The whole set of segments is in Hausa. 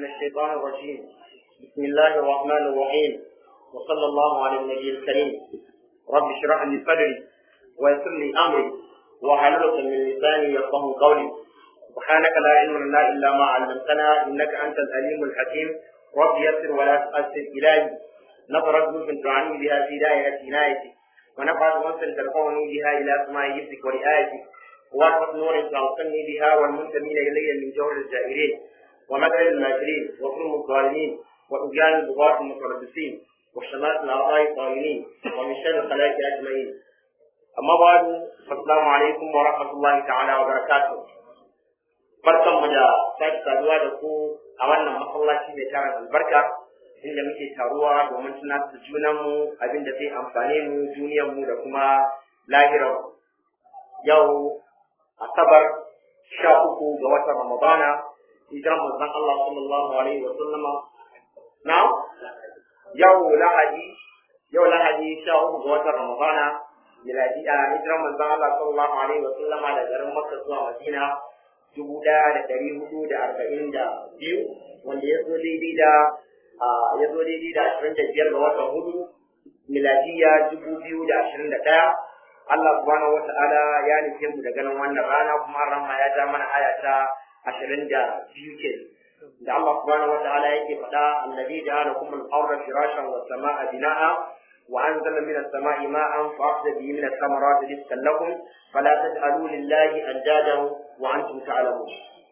من الشيطان الرجيم بسم الله الرحمن الرحيم وصلى الله على النبي الكريم رب اشرح لي صدري ويسر لي امري وحلل من لساني يفقه قولي سبحانك لا علم لنا الا ما علمتنا انك انت العليم الحكيم رب يسر ولا تؤثر الهي نظرت نور تعني بها في دائره عنايتي ونفعت انس ترفعني بها الى سماء حفظك ورعايتك وارفق نور توصلني بها والمنتمين الي من جور الجائرين ومكر الماكرين وظلم الظالمين وطغيان البغاة المتربصين وشمات الاعضاء الطاغين ومن شر الخلائق اجمعين اما بعد فالسلام عليكم ورحمه الله تعالى وبركاته barkan mu da sake saduwa da ku a wannan masallaci mai tara albarka inda muke taruwa domin tunatar da junanmu abin da zai amfane mu duniyarmu da kuma lahirar yau asabar sha uku ga watan ramadana hijiran manzon Allah sallallahu alaihi wa sallama na yau lahadi yau lahadi sha uku ga watan ramadana miladi a hijiran manzon Allah sallallahu alaihi wa sallama da garin Makka zuwa Madina dubu ɗaya da ɗari hudu da arba'in da biyu wanda ya zo daidai da ya zo daidai da ashirin da biyar ga watan hudu miladiya dubu biyu da ashirin da ɗaya Allah subhanahu wata'ala ya nufe mu da ganin wannan rana kuma rama ya ja mana aya ta ashirin da biyu ke da Allah subhanahu wata'ala yake faɗa annabi da ana kuma al-arda firashan wa sama'a bina'a wa anzala min as-sama'i ma'an fa akhraja bihi min ath-thamarati rizqan lakum fala taj'alu lillahi andadan wa antum ta'lamun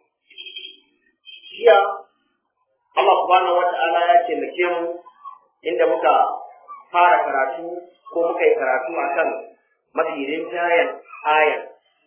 Shiya Allah subhanahu wata'ala ya taimake mu inda muka fara karatu ko muka yi karatu akan mafi rinjayen ayan.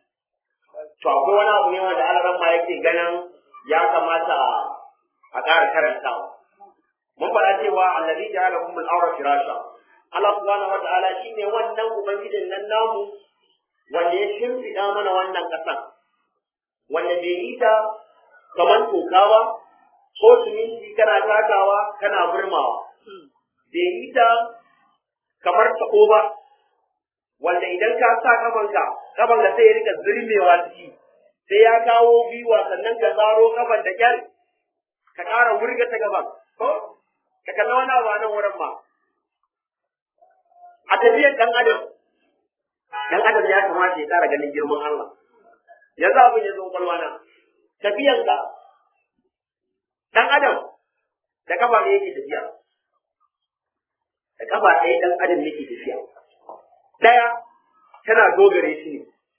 To akwai wani abu ne wanda alaran ma yake ganin ya kamata a ƙara karantawa. Mun faɗa cewa allazi ja'ala kum al-awra firasha. Allah subhanahu wa ta'ala shine wannan ubangijin nan namu wanda ya shimfiɗa mana wannan ƙasan. Wanda bai yi ta kamar toka ba, ko siminti kana takawa kana burmawa. Bai yi ta kamar taɓo ba, wanda idan ka sa kafanka kafan da sai ya rika zirmewa ciki sai ya kawo gwiwa sannan ka zaro kafan da kyar ka ƙara wurga ta gaban ko ka kalla wani abu a nan wurin ma a tafiyar ɗan adam ɗan adam ya kamata ya ƙara ganin girman Allah yanzu abin ya zo kwalwa na tafiyar ka ɗan adam da kafa ne yake tafiya da kafa ɗaya ɗan adam yake tafiya ɗaya tana dogare shi ne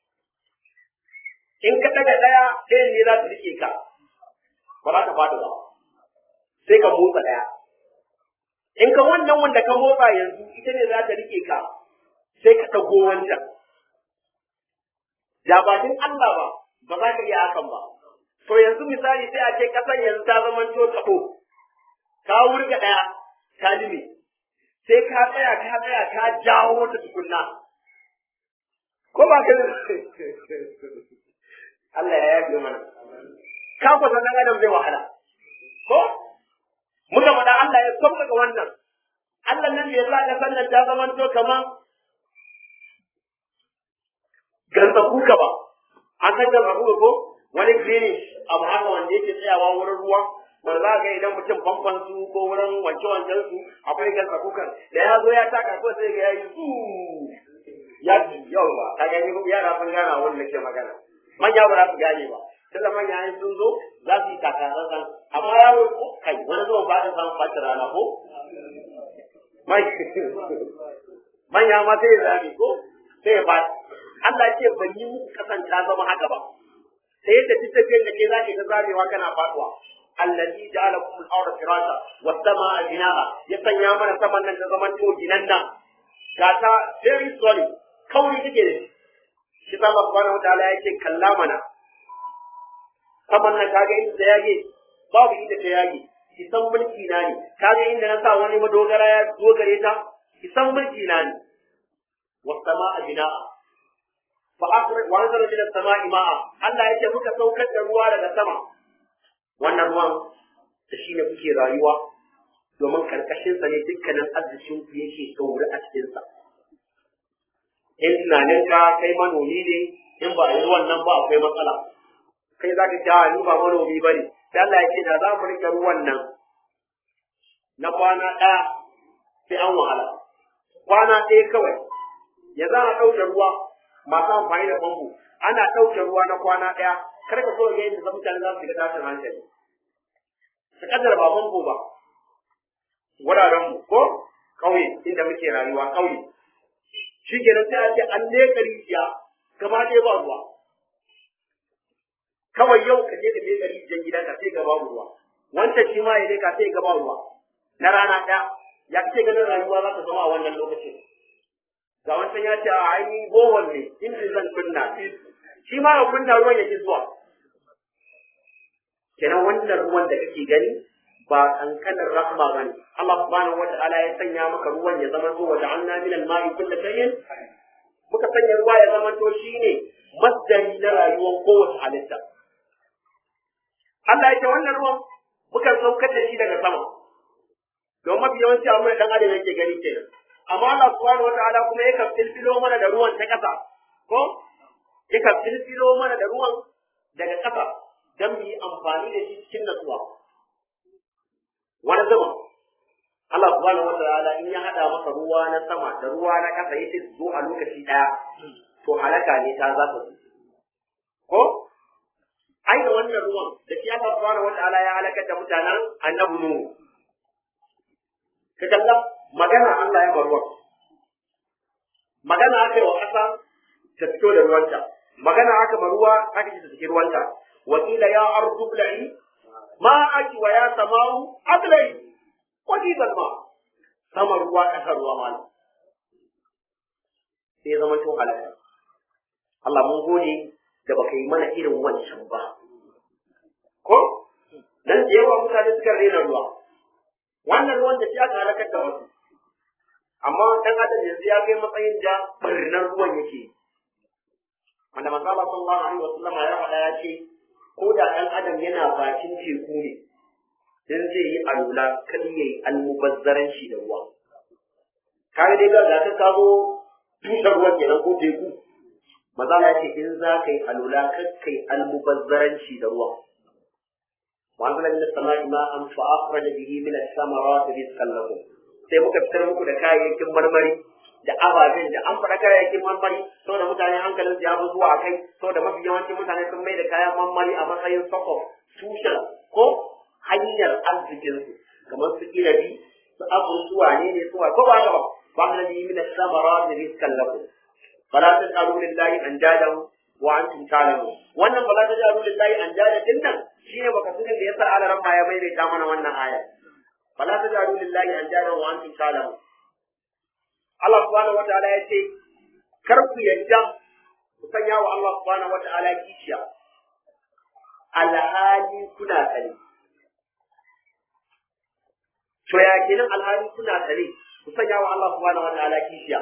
in ka ɗaga ɗaya ɗayan ne za ta rike ka ba za ka fada ba sai ka motsa ɗaya in ka wannan wanda ka motsa yanzu ita ne za ta rike ka sai ka ɗago wancan da ba din Allah ba ba za ka iya hakan ba to yanzu misali sai a ce ƙasar yanzu ta zama to taɓo ka wurga ɗaya ka lime sai ka tsaya ka tsaya ka jawo ta tukunna ko ba ka Allah ya yafe mana ka kwata dan adam zai wahala ko muka faɗa Allah ya sauƙaƙa wannan Allah nan da ya sa ka sannan ta zama to kaman gantsa kuka ba an san gantsa kuka ko wani greenish abu haka wanda yake tsayawa wurin ruwa wanda za ga idan mutum famfan su ko wurin wanke wanken su akwai gantsa kukan da ya zo ya taka ko sai ga yayi su ya ji yau ba ka gani yara sun gana wanda nake magana manya ba za su gane ba tunda manya in sun zo za su yi takatsantsan amma yaro ko kai wani zuwa ba da san fata rana ko manya ma sai ya zame ko sai ya ba Allah ce ban yi muku kasanta zama haka ba sai yadda duk tafiyar da ke zaki ta zamewa kana faduwa allazi ja'ala kum al-ardha firasha was samaa binaa ya sanya mana saman nan ta zaman to ginan nan ga ta very solid kauri take da shi shi ta Allah subhanahu wataala yake kalla mana saman nan kaga inda ta yage babu inda ta yage isan mulki na ne kaga inda na sa wani madogara ya dogare ta isan mulki na ne was samaa binaa fa akhraj wa anzala min as-samaa'i ma'a Allah yake muka saukar da ruwa daga sama wannan ruwan da shi ne kuke rayuwa domin karkashin sa ne dukkanin arzikin ku yake gauri a cikin sa in tunanin ka kai manomi ne in ba a yi wannan ba akwai matsala kai za ka kyawa ni ba manomi ba ne sai Allah ya ce da za mu rike ruwan nan na kwana ɗaya sai an wahala kwana ɗaya kawai ya za a ɗauke ruwa masu amfani da famfo ana ɗauke ruwa na kwana ɗaya kar ka so ga yadda mutane za su shiga tashin hankali su kaddara ba famfo ba wuraren mu ko ƙauye inda muke rayuwa ƙauye shi ke sai a ce an leƙa rijiya gaba ɗaya ba ruwa kawai yau ka je ka leƙa rijiyar gidanka sai ga babu ruwa wancan shi ma ya leƙa sai ga babu ruwa na rana ɗaya ya kace ganin rayuwa za ta zama a wannan lokacin ga wancan ya ce a ainihin bohol ne inda zan kunna shi ma ya kunna ruwan yake zuwa kenan wannan ruwan da kake gani ba kankanin rahma bane Allah subhanahu wata'ala ya sanya maka ruwan ya zama zuwa da anna min al-ma'i kullu shay'in muka sanya ruwa ya zama to shine masdari na rayuwar kowace halitta Allah ya ce wannan ruwan muka saukar da shi daga sama don mafi yawanci abin da dan adam yake gani kenan amma Allah subhanahu wata'ala kuma yakan filfilo mana da ruwan ta kasa ko yakan filfilo mana da ruwan daga kasa don mu yi amfani da shi cikin natsuwa wani zama Allah subhanahu wataala in ya hada maka ruwa na sama da ruwa na kasa yace su zo a lokaci daya to halaka ne ta za ta zo ko ai da wannan ruwan da shi Allah subhanahu wataala ya halakar da mutanen annabi nuhu ka kalla magana Allah ya bar ruwan magana aka yi wa ƙasa ta fito da ruwanta magana aka bar ruwa aka ce ta saki ruwanta wa qila ya ardu bla'i ma'aki wa ya samawu ablai wani zalma sama ruwa ƙasa ruwa mana sai zama to halaka Allah mun gode da baka yi mana irin wancan ba ko dan da yawa mutane suka rena ruwa wannan ruwan da shi aka halakar da wasu amma dan adam yanzu ya kai matsayin da barnar ruwan yake wanda manzo Allah sallallahu alaihi wasallam ya faɗa ya ce ko da ɗan adam yana bakin teku ne dan zai yi alula kan yayi almubazzaran shi da ruwa kaga dai ga ka ka zo tushen ruwan kenan ko teku maza ya ce in za ka yi alula kan kai almubazzaran shi da ruwa wa anzala min as-sama'i ma'an fa akhraja bihi min ath-thamarati rizqan lakum sai muka fitar muku da kayayyakin marmari da ababen da an faɗa kayayyakin marmari saboda mutane hankalin ya fi zuwa kai saboda mafi yawancin mutane sun mai da kayan marmari a matsayin sako tushen ko hanyar arzikinsu kamar su irabi su abun su wane ne su ko ba ba ba ka nabi min samara da rizqan lakum fala tasalu lillahi an jadahu wa antum ta'lamun wannan fala tasalu lillahi an jada din nan shine baka sunan da yasa alaran ma ya maimaita mana wannan aya fala tasalu lillahi an jadahu wa antum ta'lamun Allah subhanahu wataala ya ce kar ku yadda ku sanya wa Allah subhanahu wataala kishiya alhali kuna tsare to ya kenan alhali kuna tsare ku sanya wa Allah subhanahu wataala kishiya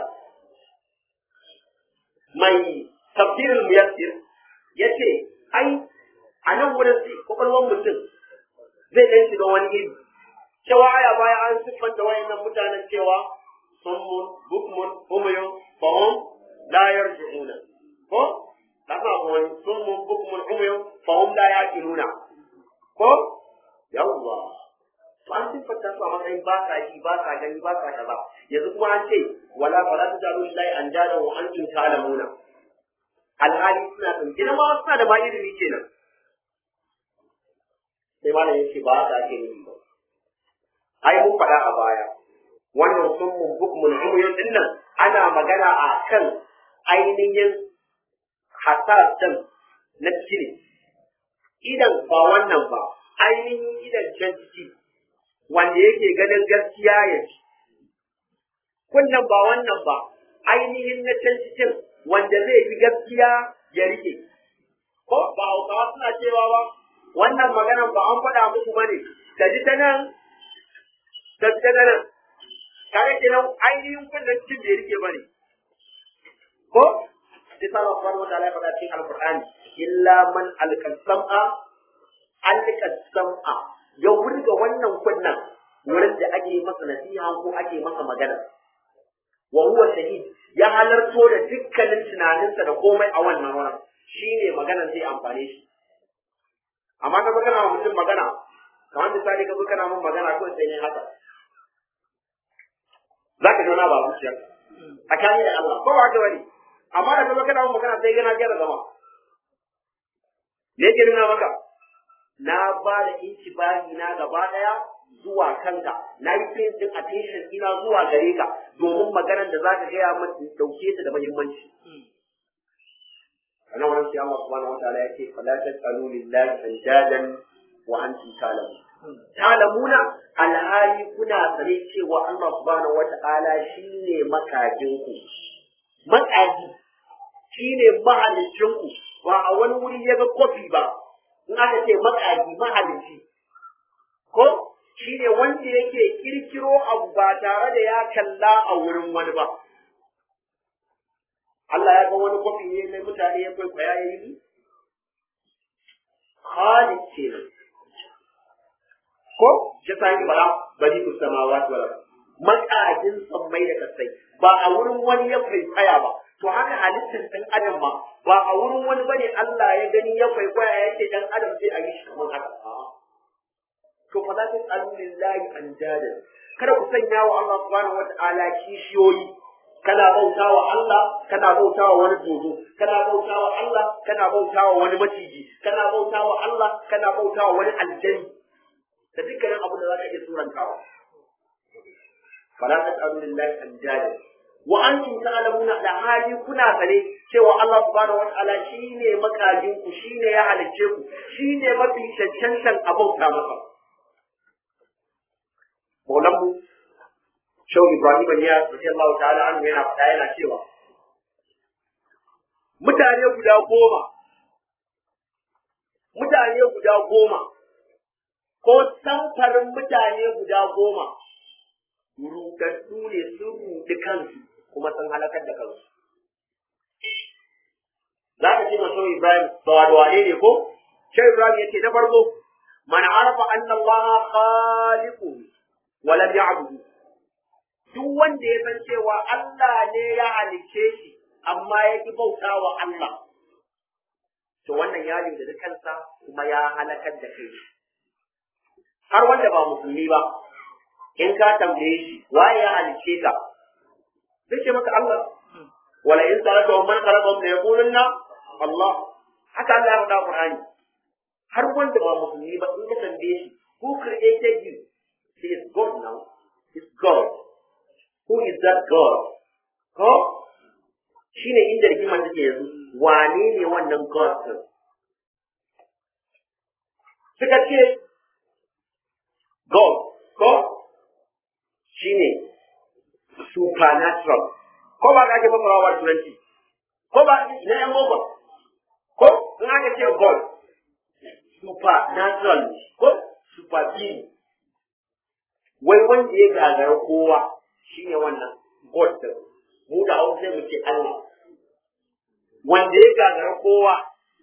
mai tafsirul muyassir yace ai a nan wurin sai kwakwalwar mutum zai ɗan shiga wani iri cewa aya baya an siffanta wayannan mutanen cewa summun bukmun umyun fahum la yarji'una ko kasa wani summun bukmun umyun fahum la yaqiluna ko yawwa to an siffanta su a matsayin ba sa ji ba sa gani ba sa kaza yanzu kuma an ce wala fala tajalu lillahi an jada wa antum ta'lamuna alhali suna ɗauke na ma suna da ba ilimi kenan sai malam yace ba haka ake nufi ba ai mun faɗa a baya wannan sun mun bukmun umuyun din nan ana magana a kan ainihin hasasan na ciki idan ba wannan ba ainihin idan can ciki wanda yake ganin gaskiya ya ci kunnan ba wannan ba ainihin na can cikin wanda zai fi gaskiya ya rike ko ba hausawa suna cewa ba wannan maganan ba an faɗa muku bane ka ji ta nan ka ji ta nan kare kenan ainihin kunnen cikin bai rike bane ko sai sa Allah subhanahu wataala ya faɗa cikin alqur'ani illa man alqasama alqasama ya wurga wannan kunnen wurin da ake masa nasiha ko ake masa magana wa huwa shahid ya halarto da dukkanin tunaninsa da komai a wannan wurin shine maganar zai amfane shi amma ka zo kana wa mutum magana kamar misali ka zo kana mun magana ko sai ne haka za ka zauna ba zuciya tsakani da Allah ko ba ka bane amma da ka zo kana mun magana sai gana gyara zama me yake nuna maka na ba da inci bagi na gaba daya zuwa kanka na yi paying din attention ina zuwa gare ka domin maganar da za ka gaya min dauke ta da muhimmanci ana wannan sai Allah subhanahu wataala yake fala tasalu lillahi anjadan wa antum ta'lamun ta'lamuna alhali kuna sare cewa Allah subhanahu wataala shine makajin ku makaji shine mahalicin ku ba a wani wuri ya ga kofi ba in aka ce makaji mahalicci ko shine wanda yake kirkiro abu ba tare da ya kalla a wurin wani ba Allah ya ga wani kwafi ne mai mutane ya kwaikwaya ya yi Khalid ce nan. Ko, shi sa yi bara bari ku sama wa wala. Makajin sammai da kasai ba a wurin wani ya kwaikwaya ba. To haka halittar ɗan adam ma ba a wurin wani bane Allah ya gani ya kwaikwaya ya ce ɗan adam sai a yi shi kamar haka. To fa la tasalu lillahi anjadan. Kada ku sanya wa Allah subhanahu wa ta'ala kishiyoyi kana bauta wa Allah kana bauta wa wani dodo kana bauta wa Allah kana bauta wa wani maciji kana bauta wa Allah kana bauta wa wani aljani da dukkanin abin da za ka iya surantawa fala tas'alu lillahi anjada wa antum ta'lamuna da hali kuna sane cewa Allah subhanahu wa ta'ala shine makajin ku shine ya halicce ku shine mafi cancantan abauta masa Maulanmu Shau Ibrahim ya radiyallahu ta'ala anhu yana faɗa yana cewa mutane guda goma mutane guda goma ko samfarin mutane guda goma rudaddu ne sun rudi kansu kuma sun halakar da kansu za ka ce masu Ibrahim ba da wane ne ko Shau Ibrahim yake na farko man arafa anna Allah khaliqu wa lam ya'budu duk wanda ya san cewa Allah ne ya halicce shi amma ya ki bauta wa Allah to wannan ya da kansa kuma ya halakar da kai har wanda ba musulmi ba in ka tambaye shi waye ya halicce ka zai ce maka Allah wala in saraka wa man khalaqa la yaqulunna Allah haka Allah ya faɗa Qur'ani har wanda ba musulmi ba in ka tambaye shi who created you he is God now is God who is that God? Ko? Shi ne inda rigimar take yanzu, wane ne wannan God ɗin? Suka ce, God, ko? Shi ne supernatural. Ko ba ka ake fasarawa wa turanci? Ko ba na ‘yan goma? Ko? In aka ce God, supernatural, ko? Super being. Wai wanda ya gagara kowa, shi ne wannan God din mu da hausa mu ce Allah wanda ya gagara kowa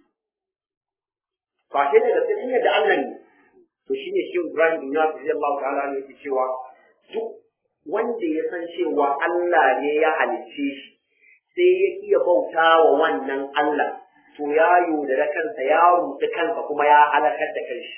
ba shi ne da sai da Allah ne to shi ne shi Ibrahim bin Yasir radiyallahu ta'ala ne yake cewa duk wanda ya san cewa Allah ne ya halicce shi sai ya iya bauta wa wannan Allah to ya yaudara kansa ya rubuta kansa kuma ya halakar da kanshi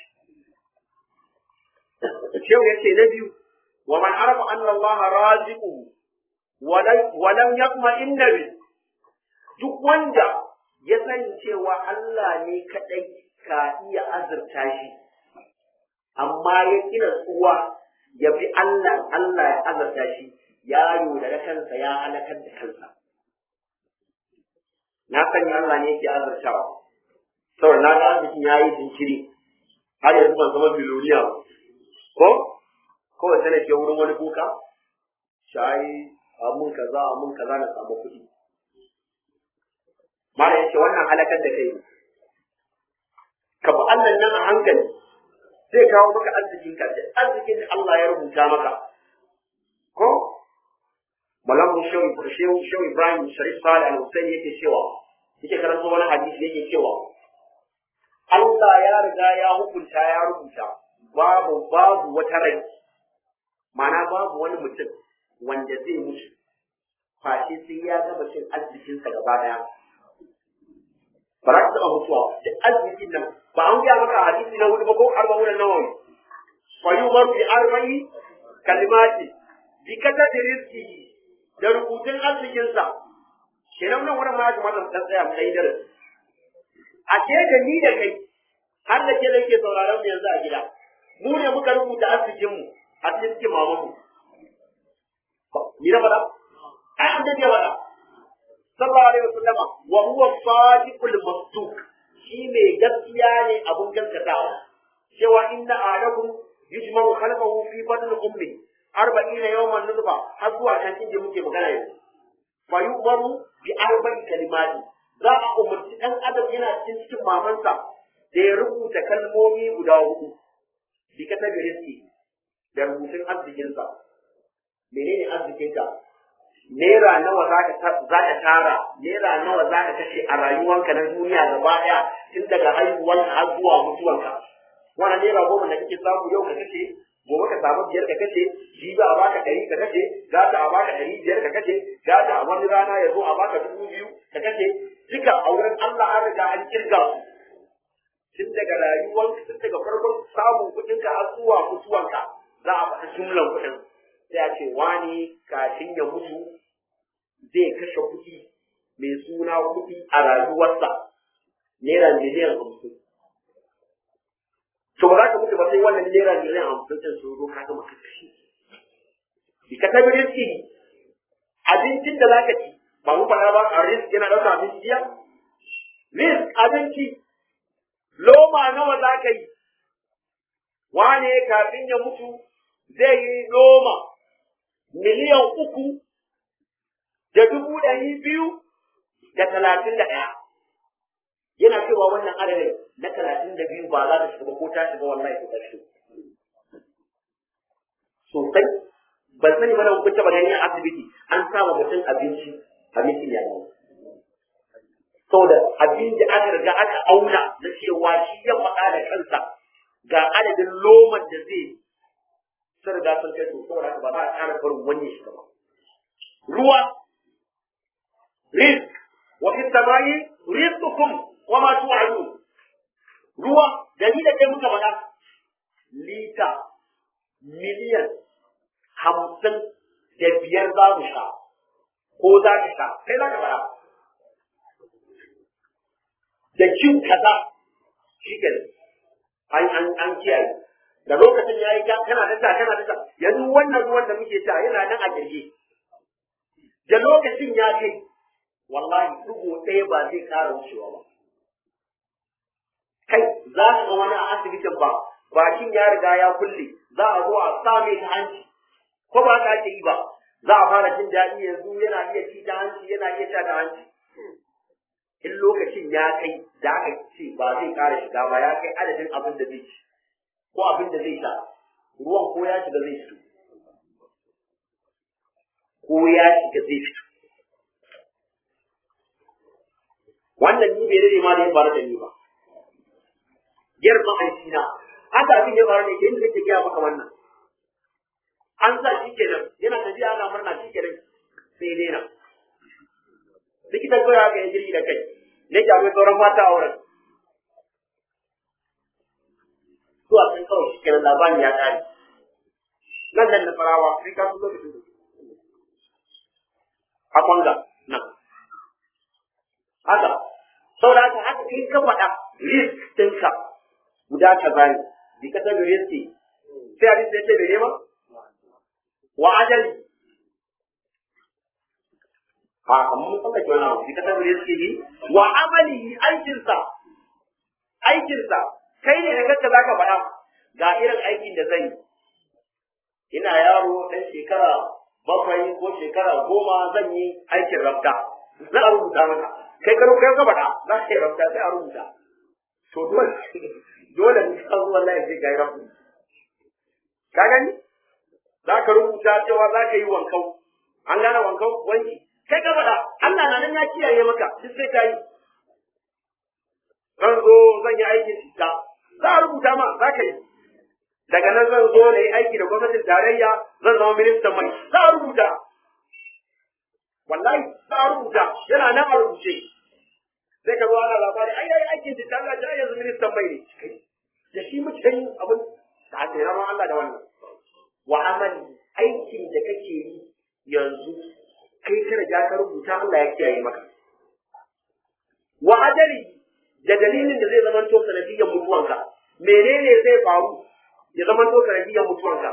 Shehu ya ce na biyu ومن عرف أن الله رازقه ولم ولم يطمئن به duk wanda ya sani cewa Allah ne kaɗai ka iya azurta shi amma ya kira tsuwa ya bi Allah Allah ya azurta shi ya yaudara kansa ya halakar da kansa na sani Allah ne yake azurtawa saboda na ga arzikin ya yi jinkiri har yanzu ban zama biloniya ba ko kawai sai na ke wurin wani kuka shayi amun kaza amun kaza na samu kuɗi mara yace wannan halakar da kai ka bi Allah nan a hankali zai kawo maka arzikin ka da arzikin da Allah ya rubuta maka ko malamu shehu shehu shehu Ibrahim Sharif Salih Al-Husaini yake cewa yake karanta wani hadisi yake cewa Allah ya riga ya hukunta ya rubuta babu babu wata rai mana babu wani mutum wanda zai mutu face sai ya gaba cin arzikinsa gaba daya ba za ka taɓa mutuwa da arzikin nan ba an gaya maka hadisi na hudu ba ko arba'un nan nawawi fa yumar bi arba'i kalimati bi kata da rizki da rubutun arzikin sa kenan nan wurin ma ya kamata mu dan tsaya mu dai darasi a ke da ni da kai har da ke da ke sauraron mu yanzu a gida mu ne muka rubuta arzikin mu a cikin cikin mamanmu ni na faɗa ai an da faɗa sallallahu alaihi wasallam wa huwa sadiqul masduq shi mai gaskiya ne abun gaskatawa cewa inna alakum yujma'u khalqahu fi batni ummi arba'ina yawman nutfa har zuwa kan inda muke magana yanzu fa yu'maru bi arba'i kalimati za a umarci dan adam yana cikin cikin mamansa da ya rubuta kalmomi guda hudu bi kata rizki da rubutun arzikinsa menene arzikinka naira nawa za ka tara naira nawa za ka kashe a rayuwanka na duniya gaba ɗaya tun daga haihuwanka har zuwa mutuwanka wannan naira goma da kake samu yau ka kashe gobe ka samu biyar ka kashe jibi a baka ɗari ka kashe gata a baka ɗari biyar ka kashe gata a wani rana ya zo a baka dubu biyu ka kashe duka a wurin Allah an riga an kirga su tun daga rayuwanka tun daga farkon samun kuɗinka har zuwa mutuwanka za a faɗi jumlan kuɗin sai a ce wani kafin ya mutu zai kashe kuɗi mai suna kuɗi a rayuwarsa naira miliyan hamsin to ba za ka mutu ba sai wannan naira miliyan hamsin ɗin sun zo ka gama ka kashe ki ka tabi riski abincin da za ka ci ba mu faɗa ba a risk yana ɗauka abinci biya risk abinci loma nawa za ka yi wane kafin ya mutu zai yi noma miliyan uku da dubu ɗari biyu da talatin da ɗaya. Yana cewa wannan adadin na talatin da biyu ba za ta shiga ba ko ta shiga wallahi ko ƙarshe. Sosai, ban sani ba da kun taɓa gani a asibiti an sama mutum abinci abincin ya yi. Saboda abin da aka riga aka auna na cewa shi ya faɗa da kansa ga adadin loman da zai sun riga sun kai to saboda haka ba za a ƙara barin wani shi ba. Ruwa, rizq, wa fi samai rizqukum wa ma tu'adun. Ruwa, da ni da kai muka faɗa lita miliyan hamsin da biyar za mu sha ko za ka sha kai za ka faɗa. Da cin kaza shi ke an an kiyaye. da lokacin ya yi kana da kana da yanzu wannan ruwan da muke sha yana nan a kirge da lokacin ya kai wallahi dugo ɗaya ba zai ƙara wucewa ba kai za ka ga wani a asibitin ba bakin ya riga ya kulle za a zo a sa mai ta hanci ko ba ka ake yi ba za a fara jin daɗi yanzu yana iya ci ta hanci yana iya sha ta hanci in lokacin ya kai da aka ce ba zai ƙara shiga ba ya kai adadin abin da zai ci ko abin da zai sha ruwan ko ya shiga zai fito ko ya shiga zai fito wannan ni bai rage ma da ya faru da ni ba yar ma'aikina haka abin ya faru da ke inda nake gaya maka wannan an sa shi kenan yana tafiya ana murna shi kenan sai daina likitan kawai haka ya jirgi da kai ne ke akwai sauran mata a wurin zuwa sun kawai shi kenan labarin ya ƙare nan nan na farawa sai ka zo lokacin a kwanga nan haka saboda haka haka kai ka faɗa risk ɗinka guda kaza ne bi ka tabi risk sai a risk ya ce mene ma wa ajali ha amma mun tsallake wani abu bi ka tabi risk bi wa amalihi aikinsa aikinsa kai ne da kanka zaka faɗa ga irin aikin da zan yi ina yaro ɗan shekara bakwai ko shekara goma zan yi aikin rafta za a rubuta maka kai ka kai ka faɗa za ka yi rafta sai a rubuta to dole dole ne ka zuwa Allah ya ce ga rafta ka gani za ka rubuta cewa za ka yi wankau an gane wankau wanki kai ka faɗa Allah na nan ya kiyaye maka duk sai ka yi zan zo zan yi aikin cuta za a rubuta ma za ka yi daga nan zan zo na yi aiki da gwamnatin tarayya zan zama ministan mai za a rubuta wallahi za a rubuta yana nan a rubuce sai ka zo ana labari ai ai aikin da Allah ta yanzu ministan mai ne da shi muke yin abin da ake rama Allah da wannan wa amali aikin da kake yi yanzu kai ka riga ka rubuta Allah ya kiyaye maka wa ajali da dalilin da zai zama to sanadiyyar mutuwanka menene zai faru ya zama to sanadiyyar mutuwanka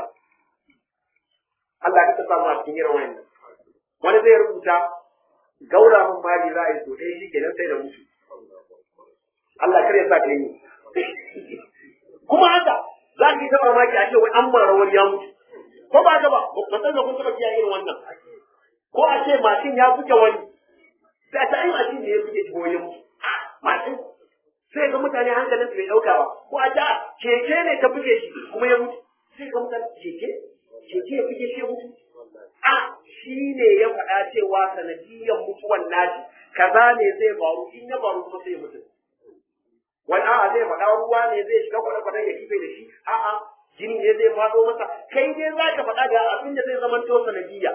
Allah ka samu a cikin irin wannan wani zai rubuta gaura mun mali za a yi so ɗaya shi kenan sai da mutu Allah kar ya sa ka yi kuma haka za ka yi ta mamaki a ce wai an mara wani ya mutu ko ba ka ba ba san da kun taɓa kiyaye irin wannan ko a ce mashin ya buge wani sai a ta yi mashin ne ya buge shi ya mutu mashin sai ga mutane hankalin su bai ɗauka ba ko a ta keke ne ta buge shi kuma ya mutu sai ga mutane keke keke ya buge shi ya mutu a shi ne ya faɗa cewa sanadiyyar mutuwan nashi kaza ne zai faru in ya faru kuma sai ya mutu wani a'a zai faɗa ruwa ne zai shiga kwale-kwalen ya kife da shi a'a jini ne zai faɗo masa kai dai za ka faɗa ga abin da zai zama to sanadiyya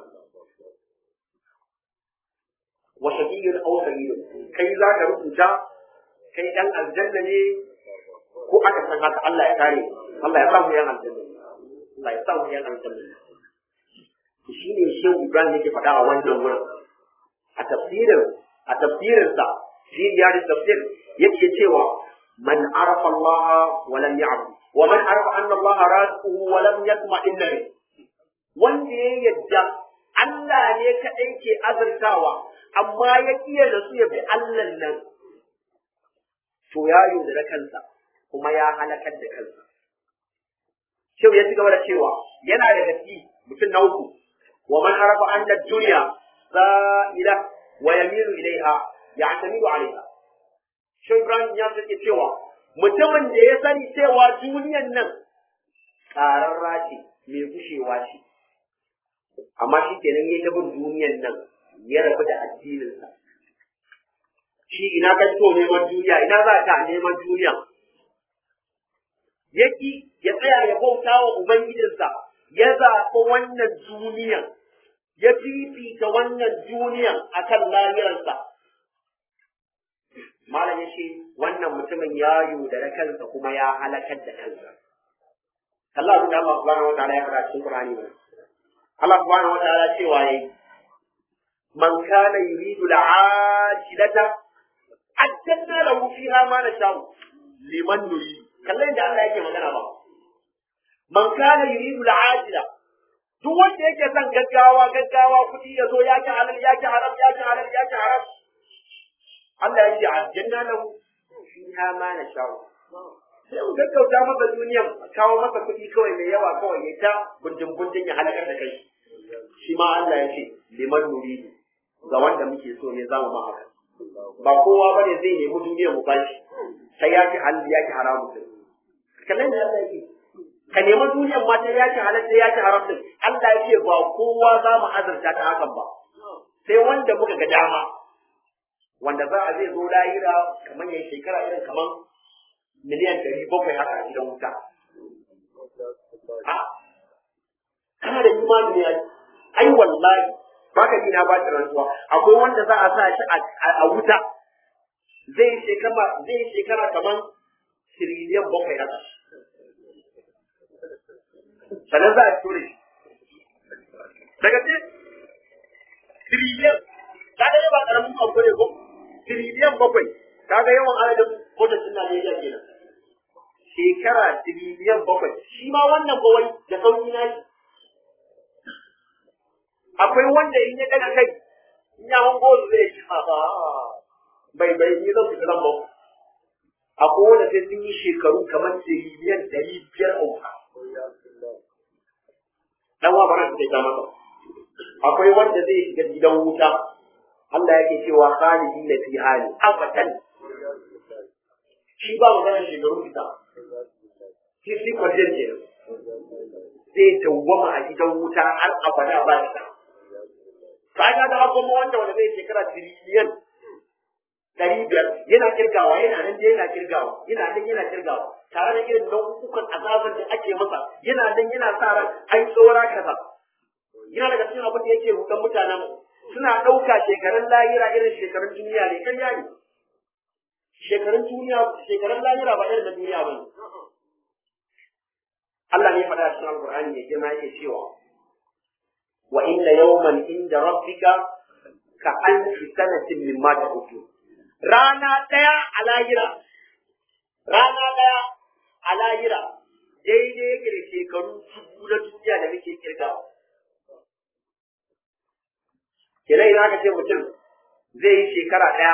wa shaqiyyun aw sayyidun kai za ka rubuta kai dan aljanna ne ko aka san haka Allah ya kare Allah ya sa mu yan aljanna Allah ya sa mu yan aljanna shi ne shehu Ibrahim yake faɗa a wannan wurin a tafsirin a tafsirinsa fi riyad tafsir yake cewa man arafa Allah wa lam ya'bud wa man arafa anna Allah raziquhu wa lam yatma'inna bi wanda ya yadda Allah ne kadai ke azurtawa amma ya kiyaye da su ya bi Allah nan to ya yaudara kansa kuma ya halakar da kansa Shehu ya ci gaba da cewa yana da gaske mutum na uku wa man arafa anna dunya za'ila wa yamilu ilaiha ya'tamidu alaiha Shehu Ibrahim ya sake cewa mutumin da ya sani cewa duniyan nan ƙararra ce mai gushewa ce amma shi kenan ya ta bin duniyan nan ya rabu da addininsa shi ina ka so neman duniya ina za ka neman duniya yaki ya tsaya ya bauta wa ubangijinsa ya zaɓi wannan duniyan ya fifita wannan duniyan akan lahirarsa malam ya ce wannan mutumin ya yaudara kansa kuma ya halakar da kansa Allah abin da Allah subhanahu wa ta'ala ya faɗa cikin Qur'ani ba Allah subhanahu wa ta'ala cewa yayi man kana yuridu al'ajilata ajjalna lahu fiha ma nasha'u liman nuri kallon da Allah yake magana ba man kana yuridu al'ajila duk wanda yake son gaggawa gaggawa kuɗi ya zo ya ki halal ya ki haram ya ki halal ya ki haram Allah ya ce aljanna lahu fiha ma nasha'u sai mu gaggauta masa duniyan kawo masa kuɗi kawai mai yawa kawai ya ta gundin gundin ya halakar da kai shi ma Allah ya ce liman nuridu ga wanda muke so ne zamu ma haka ba kowa bane zai nemi duniyar mu bashi sai ya ki halal ya ki haramu din kallon da Allah yake ka nemi duniyar ma sai ya ki halal sai ya ki haram din Allah ya ce ba kowa za mu azurta ta hakan ba sai wanda muka ga dama wanda za a zai zo lahira kamar yayin shekara irin kamar miliyan ɗari bakwai haka a gidan wuta. A, kana da imani ne ai wallahi ba ka na ba ta rantsuwa akwai wanda za a sa shi a wuta zai shekara zai shekara kamar tiriliyan bakwai haka. Sannan za a ture shi. Daga ce, tiriliyan, ta ga ba ƙaramin abu ne ko? Tiriliyan bakwai, ta ga yawan adadin kotocin Najeriya kenan. shekara tiriliyan bakwai shi ma wannan bawai da sauki na shi akwai wanda in ya daga kai in ya hango su zai ci ba bai bai ni zan fita zan ba akwai wanda sai sun yi shekaru kamar tiriliyan ɗari biyar a wuta dan wa bara su ta masa akwai wanda zai shiga gidan wuta Allah yake cewa khalidi na fi hali abadan shi ba maganar shekaru fita shi shi kwanciyar ke zai dawwama a gidan wuta har abada ba shi ta ka ga kuma wanda wanda zai shekara tiriliyan ɗari biyar yana kirgawa yana nan da yana kirgawa yana nan yana kirgawa tare da irin nau'ukan azabar da ake masa yana nan yana sa ran ai tsora kaza yana daga cikin abin da yake rudan mutanen suna ɗauka shekarun lahira irin shekarun duniya ne kan ne shekarun duniya shekarun lahira ba irin na duniya ba ne Allah ne faɗa cikin Alƙur'ani mai girma yake cewa wa inna yawman inda rabbika ka alfi sanatin mimma ta'udu rana ɗaya a lahira rana ɗaya a lahira daidai yake da shekaru dubu na duniya da muke kirgawa kenan idan aka ce mutum zai yi shekara ɗaya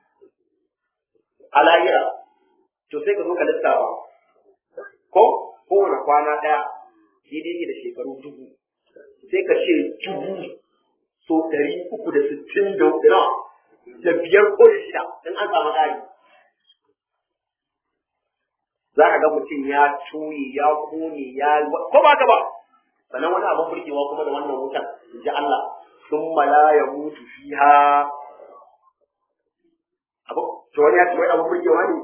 a lahira to sai ka zo ka lissafa ko kowane kwana ɗaya daidai yake da shekaru dubu sai ka ce dubu so ɗari uku da sittin da nawa da biyar ko da shida in an samu ƙari za ka ga mutum ya cuye ya kone ya ko ba ka ba sannan wani abin burgewa kuma da wannan wutan in ji Allah sun mala ya mutu fiha abu to wani ya ce wai abin burgewa ne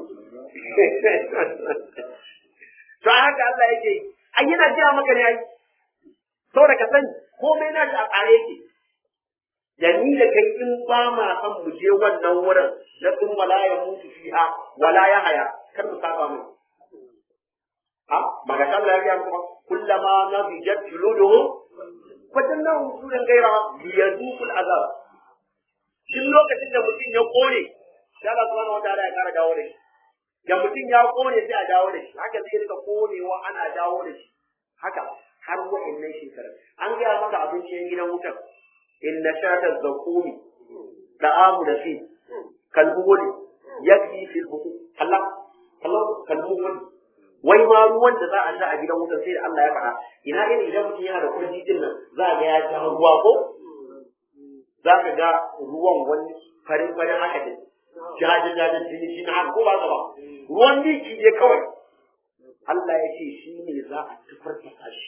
to haka Allah yake ai yana jiya maka ne ai saboda ka sani komai na shi a tsare yake da ni da kai in ba ma san mu je wannan wurin na sun wala ya mutu fiha wala ya haya kar mu saba mu ha maga Allah ya ga mu kullama nabijat juluduhum fadannahu suran gaira liyazuqul azab shin lokacin da mutum ya kore sai Allah subhanahu wataala ya kara dawo da shi da mutum ya kone sai a dawo da shi haka zai rika konewa ana dawo da shi haka har wa'annan shekarar an gaya maka abinci yan gidan wutar inna shata zakumi da'amu da fi kalbuhuli yakfi fil buku Allah Allah kalbuhuli wai ma ruwan da za a sha a gidan wutar sai da Allah ya faɗa ina irin idan mutum yana da kurji din nan za ga ya ja ruwa ko za ka ga ruwan wani farin farin haka ne jaje jaje jini shi na ko ba ka ba ruwan miki ne kawai Allah ya ce shi ne za a tafarfasa shi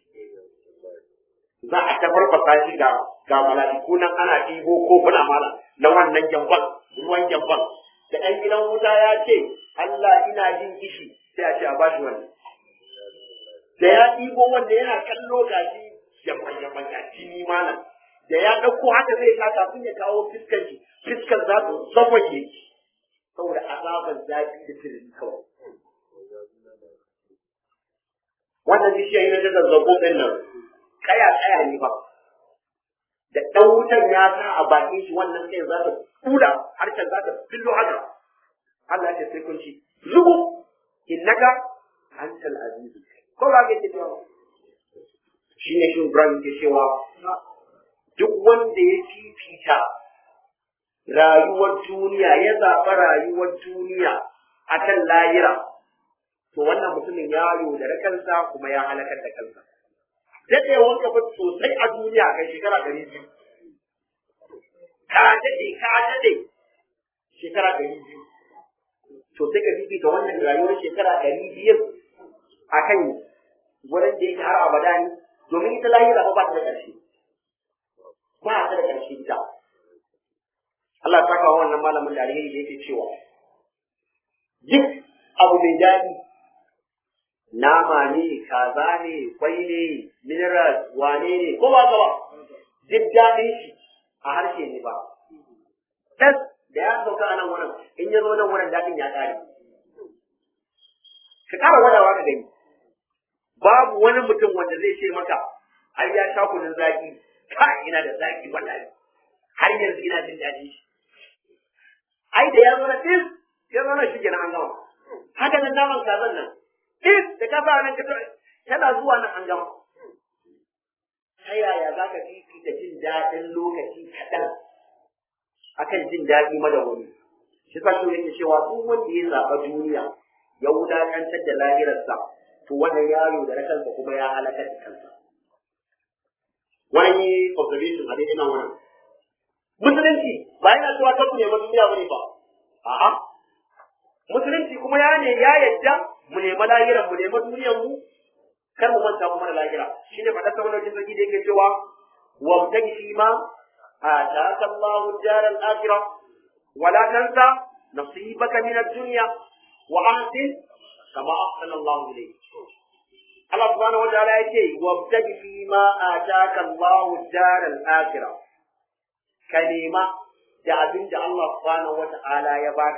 za a tafarfasa shi ga ga mala'iku nan ana ɗibo kofuna mala na wannan gyamban ruwan gyamban da ɗan gidan wuta ya ce Allah ina jin kishi sai a ce a bashi wannan da ya ɗibo wanda yana kallo ga shi gyamban gyamban ga jini malam da ya ɗauko haka zai sa kafin ya kawo fiskar shi fiskar za ta zawaye saboda azaban zafi da tirin kawai wannan bishiya yana da zazzabo ɗin nan kaya kaya ne ba da ɗan wutan ya sa a bakin shi wannan kai za ta kula harshen za ta fillo haka Allah ya ce sai kun ci zubu innaka antal aziz ko ba ke cewa shine shi Ibrahim ke cewa duk wanda ya fifita rayuwar duniya ya zaɓa rayuwar duniya akan lahira to wannan mutumin ya yaudare kansa kuma ya halakar da kansa daɗewar ka sosai a duniya kai shekara ɗari biyu ka daɗe ka daɗe shekara ɗari biyu to sai ka fifita wannan rayuwar shekara ɗari biyu a kan wurin da yake har abada ne domin ita lahira ba ta da ƙarshe ba ta da ƙarshe ita Allah ya saka wannan malamin da alheri da yake cewa duk abu mai daɗi nama ne kaza ne kwai ne mineral wane ne ko ba ka ba duk daɗin shi a harshe ne ba tas da ya sauka a nan wurin in ya zo nan wurin daɗin ya ƙare ka ƙara gwadawa ka gani babu wani mutum wanda zai ce maka ai ya sha kunun zaki ka ina da zaki wallahi har yanzu ina jin daɗi shi ai da ya zo na ɗin ya zo na shi kenan an gama haka nan naman kazan nan ɗin da ka fara nan ka tana zuwa nan an gama ta yaya za ka fifita jin daɗin lokaci kaɗan akan jin daɗi madawwami shi sa shi yake cewa duk wanda ya zaɓa duniya ya wulaƙantar da lahirarsa to wannan yaro da na kansa kuma ya halakar da kansa wani observation a daidai nan wannan musulunci ba yana cewa ta ku nema duniya bane ba a'a musulunci kuma ya ne ya yadda mu nema lahiran mu nema duniyar mu kar mu manta kuma da lahira shine faɗa ta wannan sarki da yake cewa wa mutaki fi ma ataka Allahu daral akhirah wa la tansa nasibaka min ad-dunya wa ahsin kama ahsana Allahu ilayk Allah subhanahu wa ta'ala yake wa mutaki fi ma ataka Allahu daral akhirah ka nema da abin da Allah subhanahu wa ta'ala ya baka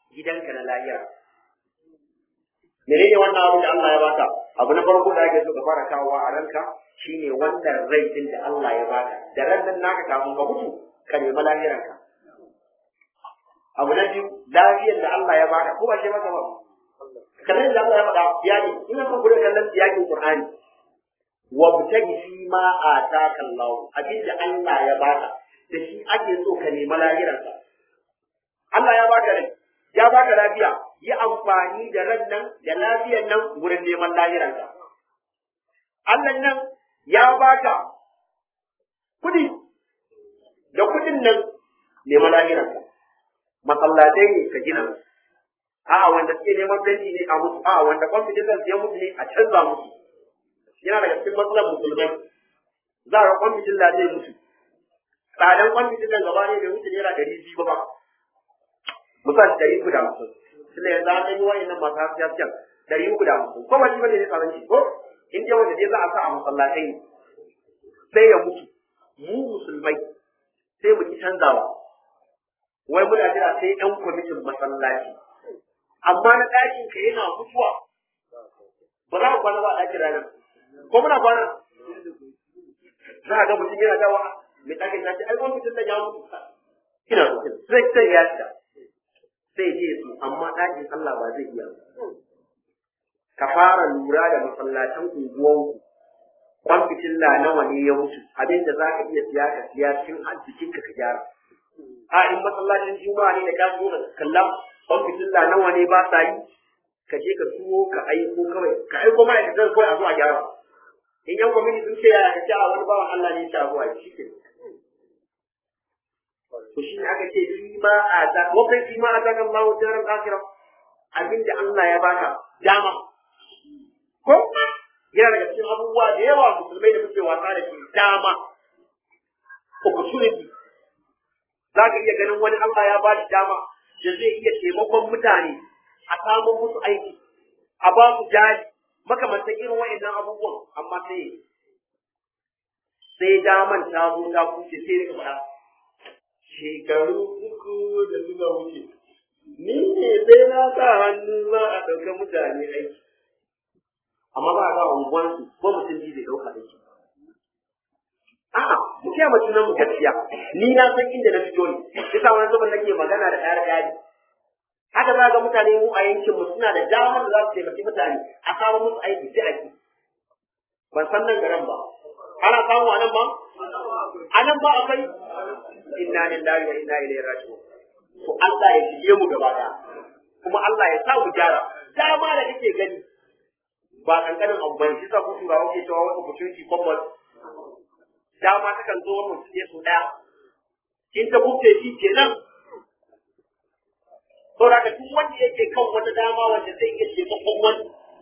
gidanka na lahira menene wannan abin da Allah ya baka abu na farko da ake so ka fara kawowa a ranka shine wannan rai din da Allah ya baka da ran nan naka kafin ka mutu ka nemi lahiranka abu na biyu lafiyar da Allah ya baka ko ba shi maka ba kallon da Allah ya faɗa ya ne ina son ku da kallon siyakin Qur'ani wa butagi fi ma ataka Allah abin da Allah ya baka da shi ake so ka nemi lahiranka Allah ya baka rai ya baka lafiya yi amfani da ran nan da lafiyar nan wurin neman lahiranka Allah nan ya baka kudi da kudin nan neman lahiranka masallatai ne ka gina a'a wanda suke neman fenti ne a musu a'a wanda kwamfitin ya mutu ne a canza musu yana daga cikin matsalar musulmai za a ga kwamfitin da zai mutu tsadan kwamfitin nan gaba ne bai wuce naira ɗari biyu ba musa shi ɗari uku da hamsin tunda yanzu an ɗan yi wa'annan masu haske hasken ɗari uku da hamsin ko wani bane ne tsaron shi ko in dai wanda dai za a sa a masallatai ne sai ya mutu mu musulmai sai mu ki canzawa wai muna jira sai ɗan kwamitin masallaci amma na ɗakin ka yana mutuwa ba za ka kwana ba a ɗakin ranar ko muna kwana za a ga mutum yana dawa mai ɗakin ta ce ai kwamitin da ya mutu ina sai sai ya shiga sai je su amma ɗakin Allah ba zai iya ka fara lura da masallatan unguwanku kwan fitilla nawa ne ya mutu abinda za ka iya siya ka siya cikin arzikin ka ka gyara a in masallacin juma'a ne da ka zo ka kalla kwan fitilla nawa ne ba sa yi ka je ka tuwo ka aiko kawai ka aiko ma'aikatan kawai a zo a gyara in yan kwamiti sun ce yaya ka ce a wani bawan Allah ne ya ce a zuwa shi ke to shi ne aka ce fi ma a da wakai fi ma a da kan bawo jaran akira abinda Allah ya baka dama ko yana daga cikin abubuwa da yawa musulmai da muke wasa da shi dama opportunity za ka iya ganin wani Allah ya ba shi dama da zai iya taimakon mutane a samun musu aiki a ba su jari makamantan irin wa'annan abubuwan amma sai sai daman ta zo ta kuce sai rika faɗa shekaru uku da suka wuce ni ne sai na sa hannu za a ɗauka mutane aiki amma ba a ga unguwansu ko mutum ji zai ɗauka aiki a'a mu kiyaye mutum nan mu gaskiya ni na san inda na fito ne yasa wani zuban nake magana da ɗaya ɗaya haka za ga mutane mu a yankin mu suna da damar da za su taimaki mutane a samu musu aiki sai aiki ban san nan garin ba ana samu a nan ba a nan ba akwai inna lillahi wa inna ilaihi raji'un to Allah ya shige mu gaba daya kuma Allah ya sa mu gyara dama da kake gani ba kankanin abu bane shi sa ku turawa ke cewa wata opportunity common dama ta kan zo wannan su su daya in ta buke shi kenan saboda ka duk wanda yake kan wata dama wanda zai iya taimakon wani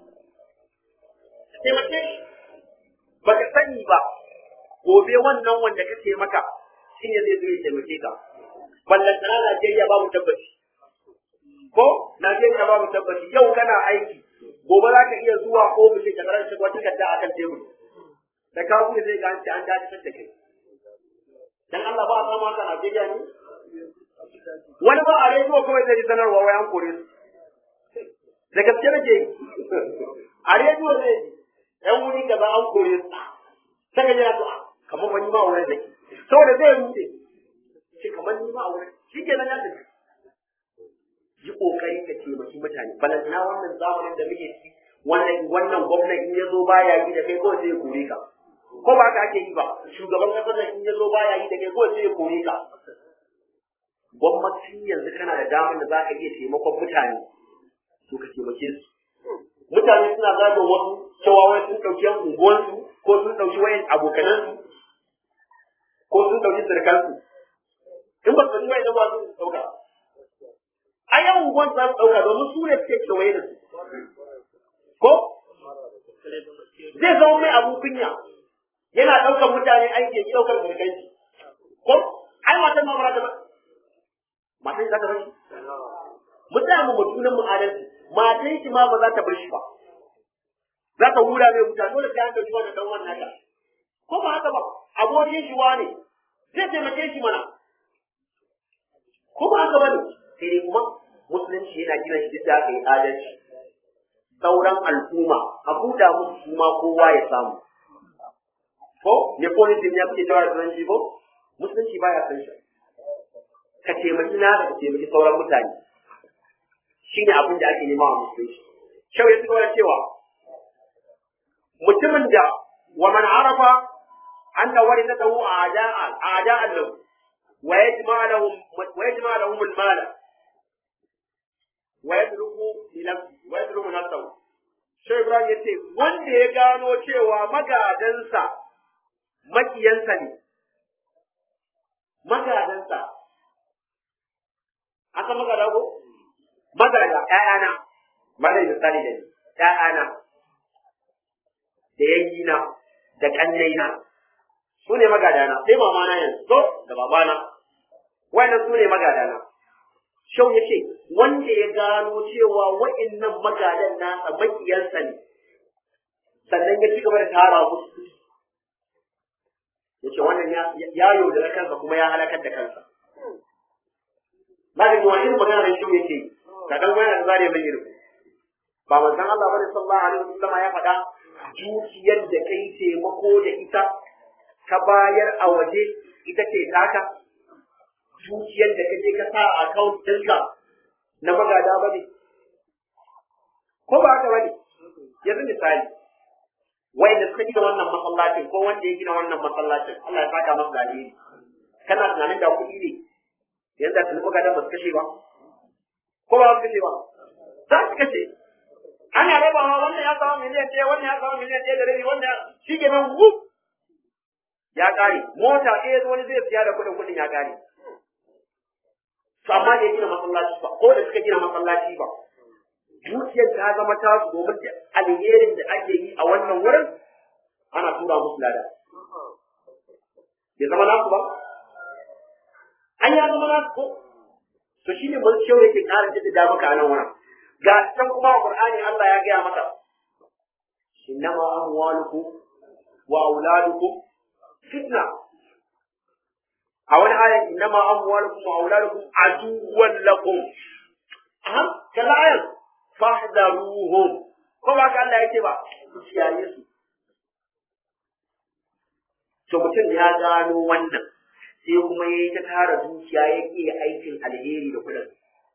taimake shi baka sani ba gobe wannan wanda ka taimaka shi ne zai zo ya taimake ka ballan sana Najeriya babu tabbaci ko Najeriya babu tabbaci yau kana aiki gobe za ka iya zuwa ofishin ka karanta wata takarda akan tebur da ka buɗe zai ga an ce an dace da kai dan Allah ba a samu haka Najeriya ne wani ba a rediyo kawai zai sanarwa wai an kore su da gaske nake a rediyo zai yan wuri kaza an kore su sai ka jira to kamar wani ma wurin da ke saboda zai rude shi kamar ni ma a wurin shi ke nan ya tafi yi kokari ka taimaki mutane balantana wannan zamanin da muke ciki wannan wannan gwamnan in ya zo baya yi da kai kawai sai ya kore ka ko ba haka ake yi ba shugaban kasar da in ya zo baya yi da kai kawai sai ya kore ka gwamnati yanzu kana da damar da za ka iya taimakon mutane to ka taimake su mutane suna zagin wasu cewa wai sun ɗauki yan unguwansu ko sun ɗauki wayan abokanansu ko sun ɗauki sirkansu in ba su ɗauki wayan ba su ɗauka a yan unguwan za su ɗauka domin su ne suke kewaye da su ko zai zama mai abu kunya yana ɗaukar mutane aiki ya ɗaukar sirkanci ko ai matan ma ba ta ba matan za ta bar shi mutane mu junan mu adalci matan shi ma ba za ta bar shi ba za ta hura mai wuta dole sai an dauki wannan dan wannan ka ko ba haka ba abokin shi wane zai taimake shi mana ko ba haka bane sai dai kuma musulunci yana gina shi duk da aka yi adalci sauran al'umma a buɗa musu su ma kowa ya samu ko nepotism ya fice jawa da turanci ko musulunci baya san shi ka taimaki na ka taimaki sauran mutane shine abin da ake nema a musulunci shau ya tsoro cewa mutumin da wa man arafa anna warithatahu a'da'a a'da'a lahu wa yajma lahum wa yajma lahum al-mal wa yadruku li nafsi wa yadruku nafsahu shau ibrahim yace wanda ya gano cewa magadansa makiyansa ne magadansa aka magada ko magada ƴaƴana malai misali da ni ƴaƴana da yayyina da ƙannaina su ne magadana sai mama na yanzu to da babana wannan su ne magadana shau ya ce wanda ya gano cewa wa'innan magadan nasa makiyansa ne sannan ya ci gaba da tara musu ya ce wannan ya yaudara kansa kuma ya halakar da kansa ba da wani irin magana da shau yake ka dan wani da zare mai irin ba manzon Allah bane sallallahu alaihi wasallam ya faɗa dukiyar da kai taimako da ita ka bayar a waje ita ce taka dukiyar da kaje ka sa a account ɗinka na magada bane ko ba haka bane yanzu misali wanda suka gina wannan masallacin ko wanda ya gina wannan masallacin Allah ya saka masa dalili kana tunanin da kuɗi ne yanzu da tuni magadan ba su kashe ba ko ba su kashe ba za su kashe ana rabawa wannan ya samu miliyan ɗaya wannan ya samu miliyan ɗaya da rabi wannan shi ke nan wuf ya ƙare mota ɗaya wani zai siya da kuɗin kuɗin ya ƙare to amma da ya gina masallaci ba ko da suka gina masallaci ba dukiyar ta zama ta su domin da alherin da ake yi a wannan wurin ana tura musu lada bai zama nasu ba an ya zama nasu ko to shine mun kyau yake ƙara jaddada maka a nan wurin ga can kuma a Qur'ani Allah ya gaya maka innama amwalukum wa auladukum fitna a wani aya innama amwalukum wa auladukum aduwwan lakum aha kalla ayan fahdaruhum ko ba ka Allah yake ba ku kiyaye su to mutum ya gano wannan sai kuma yayi ta tara dukiya yake aikin alheri da kudin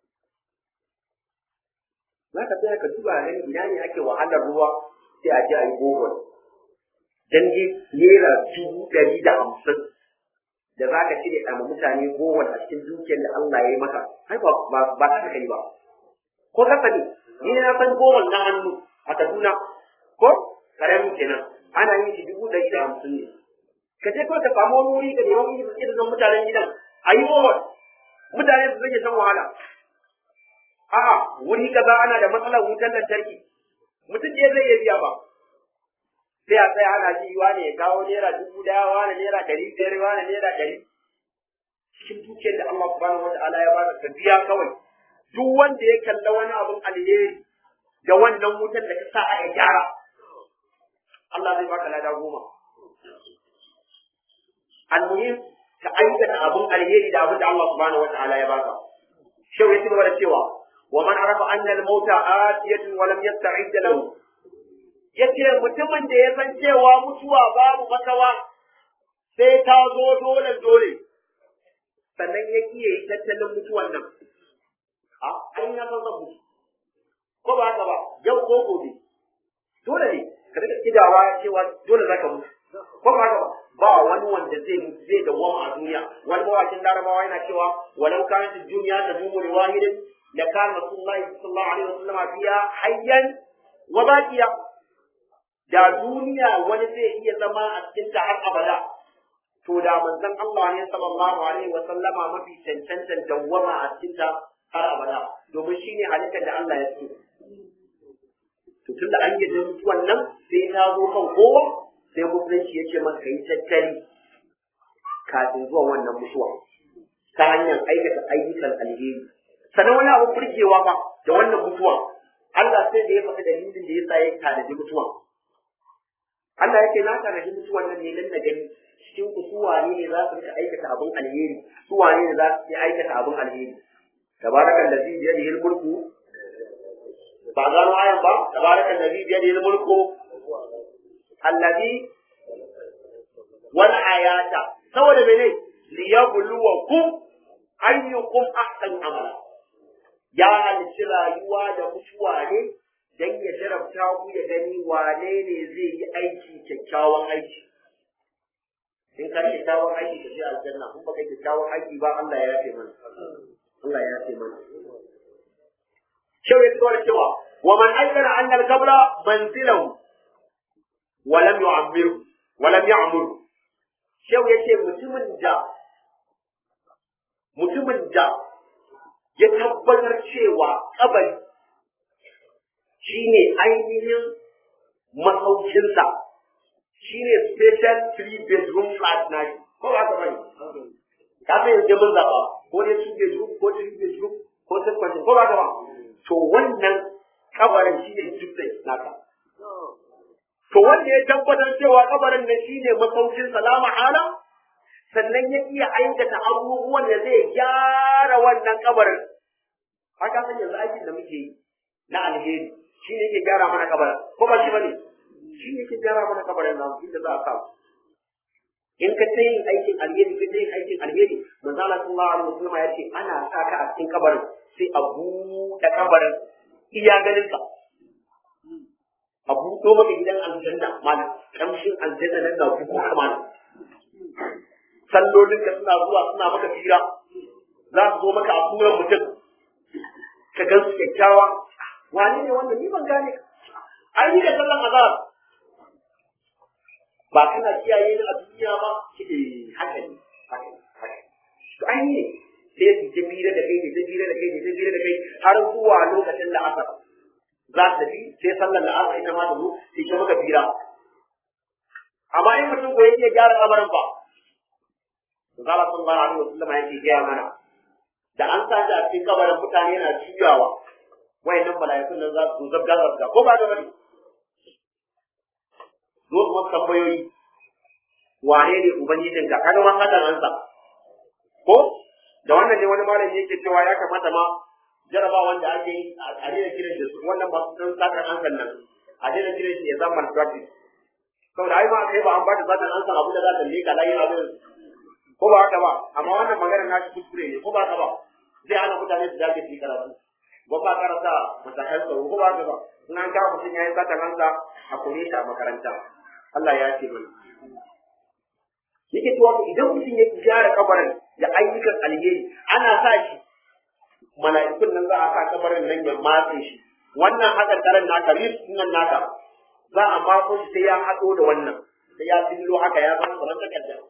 za ka tsaya ka duba gani ina ne ake wahalar ruwa sai a je a yi bohol dan je naira dubu ɗari da hamsin da za ka cire ɗama mutane bohol a cikin dukiyar da Allah ya yi maka ai ba ba ta kai ba ko ka sani ni na san bohol na hannu a Kaduna ko karamin kenan ana yin shi dubu ɗari da hamsin ne ka je kawai ka samu wani wuri ka nemi irin mutanen gidan a yi bohol mutane su zage san wahala a'a wuri kaza ana da matsalar wutar lantarki mutum ne zai iya biya ba sai a tsaya ana ji wane ya kawo naira dubu daya wane naira ɗari biyar wane naira ɗari cikin dukiyar da Allah subhanahu wata'ala ya baka ka biya kawai duk wanda ya kalla wani abun alheri da wannan wutar da ka sa a ya gyara Allah zai baka lada goma almuhim ka aikata abun alheri da abin da Allah subhanahu wata'ala ya baka shau ya ci gaba da cewa ومن عرف أن الموت آتية ولم يستعد له yace mutumin da ya san cewa mutuwa babu makawa sai ta zo dole dole sannan ya kiye yi tattalin mutuwan nan a ai na san zan mutu ko ba haka ba yau ko gobe dole ne ka rika kidawa cewa dole zaka mutu ko ba haka ba ba wani wanda zai mutu zai dawwama a duniya wani mawakin larabawa yana cewa walau kanat dunya tadumu li wahidin لكان رسول الله صلى الله عليه وسلم فيها حيا وباقيا da duniya wani zai iya zama a cikin ta har abada to da manzon Allah ne sallallahu alaihi wa sallama mafi cancantan dawwama a cikin ta har abada domin shine halittar da Allah ya so to tunda an yi da mutuwan nan sai ta zo kan kowa sai musulunci ya ce maka yi tattali kafin zuwa wannan mutuwa ta hanyar aikata ayyukan alheri sannan wani abu burgewa ba da wannan mutuwa Allah sai da ya faɗi dalilin da ya sa ya tanaji mutuwa Allah yake na tanaji mutuwan nan ne dan na gani cikin ku su wane ne za su rika aikata abin alheri su wane ne za su yi aikata abin alheri tabaraka allazi bi yadihi al-mulku ba gano ayan ba tabaraka allazi bi yadihi al-mulku allazi wal ayata saboda mene liyabluwakum ayyukum ahsanu amala ya halicci rayuwa da mutuwa ne dan ya jarabta ku ya gani wane ne zai yi aiki kyakkyawan aiki in ka kyakkyawan aiki ka je aljanna in baka kyakkyawan aiki ba Allah ya yafe mana Allah ya yafe mana Shehu ya tsora cewa wa man aikana anna al-qabla manzilahu wa lam yu'ammiru wa lam ya'muru Shehu ya ce mutumin da mutumin da ya tabbatar cewa kabari shine ainihin masaukinsa shine special three bedroom flat na shi ko ba ka bane ka san yanzu mun zaba ko ne two bedroom ko three bedroom ko six bedroom ko ba ka ba to wannan kabarin shine duplex naka to wanda ya tabbatar cewa kabarin nan shine masaukin salama hala sannan ya iya aikata abubuwan da zai gyara wannan kabarin haka san yanzu aikin da muke yi na alheri shi ne yake gyara mana kabarin ko ba shi bane shi ne yake gyara mana kabarin nan inda za a samu in ka ta yin aikin alheri ka ta yin aikin alheri manzo Allah sallallahu alaihi wasallam ya ce ana sa ka a cikin kabarin sai a buɗe kabarin iya ganin ka a buɗo maka gidan aljanna malam kamshin aljanna nan na kuku kamar sallolinka suna zuwa suna maka fira za su zo maka a suran mutum ka gan su kyakkyawa wani ne wanda ni ban gane ai ni da sallan azhar ba kana kiyaye ni a duniya ba kike haka ne haka ne haka ne to ai ne sai su ta bira da kai ne ta bira da kai ne ta bira da kai har zuwa lokacin da asar za ta tafi sai sallar da asar ita ma ta zo sai ta maka bira amma in mutum ko yake gyara lamarin ba Zala sallallahu alaihi wasallam yake gaya mana da an sa shi a cikin kabarin mutane yana juyawa wayannan mala'ikun nan za su zabga zabga ko ba da bane zo kuma tambayoyi wane ne ubangijin ka kaga ma hadan ansa ko da wannan ne wani malami yake cewa ya kamata ma jaraba wanda ake yi a daina kiran shi wannan ba su san sakan ansan nan a daina kiran shi ya zama malpractice saboda ai ma kai ba an ba ta sakan ansan abu da za ta leka layi abin ko ba haka ba amma wannan magana na shi kuskure ne ko ba haka ba zai hana mutane su dage su yi karatu ba ba karanta matakan tsaro ko ba haka ba in an kawo mutum ya yi sata kansa a kore shi a makaranta Allah ya ce mana yake cewa idan mutum ya gyara kabarin da ayyukan alheri ana sa shi mala'ikun nan za a sa kabarin nan ya matse shi wannan hakan karan naka rif nan naka za a matso shi sai ya haɗo da wannan sai ya fillo haka ya zama kamar takardar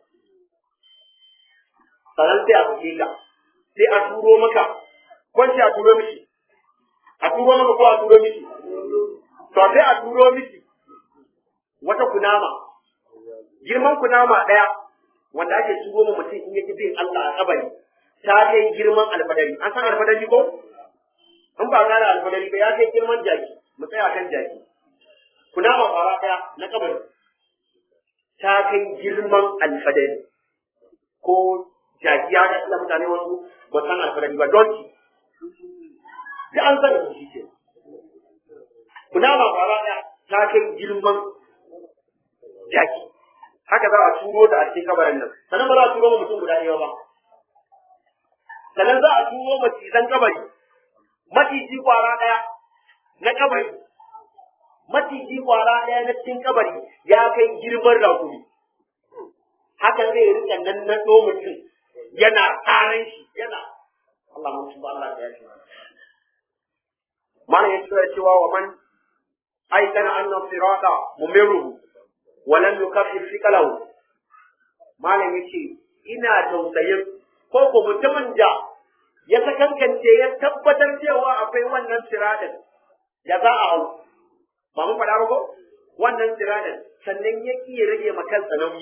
sannan sai a buge ka sai a turo maka kwanci a turo miki a turo maka ko a turo miki to sai a turo miki wata kunama girman kunama ɗaya wanda ake turo ma mutum in yake bin Allah a kabari ta kai girman alfadari an san alfadari ko in ba gane alfadari ba ya kai girman jaki mu tsaya kan jaki kunama fara ɗaya na kabari ta kai girman alfadari ko jaki ya ga mutane wasu ba san alfarari ba don ki da an san da shi ke kuna ba fara ɗaya ta kai girman jaki haka za a turo da a cikin kabarin nan sannan ba za a turo ma mutum guda ɗaya ba sannan za a turo macizan kabari maciji kwara ɗaya na kabari maciji kwara ɗaya na cikin kabari ya kai girman rakumi haka zai rika nan na mutum yana tsarin shi yana Allah mun tuba Allah da yake mana yace cewa wa man aikana anna sirata mumiruhu wa lam yukaffir fikalahu malam yace ina tausayin ko ko mutumin da ya sakankance ya tabbatar cewa akwai wannan siratin ya za a hau ba mun faɗa ba ko wannan siratin sannan ya iya rage ma kansa nauyi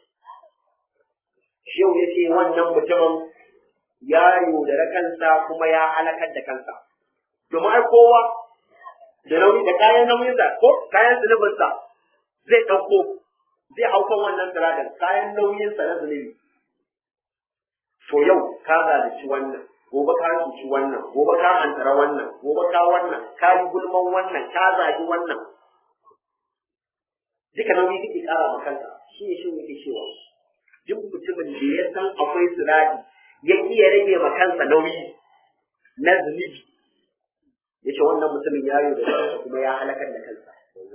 shehu ya ce wannan mutumin ya yaudara kansa kuma ya halakar da kansa domin ai kowa da nauyi da kayan nauyinsa ko kayan zunubinsa zai ɗauko zai hau kan wannan siradin kayan nauyinsa na zunubi to yau ka zalunci wannan gobe ka cuci wannan gobe ka hantara wannan gobe ka wannan ka yi gulman wannan ka zagi wannan duka nauyi kake kara ma kanka shi ne shi yake cewa duk mutumin da ya san akwai sirati ya iya rage ma kansa nauyi na zunubi ya ce wannan mutumin ya yi da kansa kuma ya halakar da kansa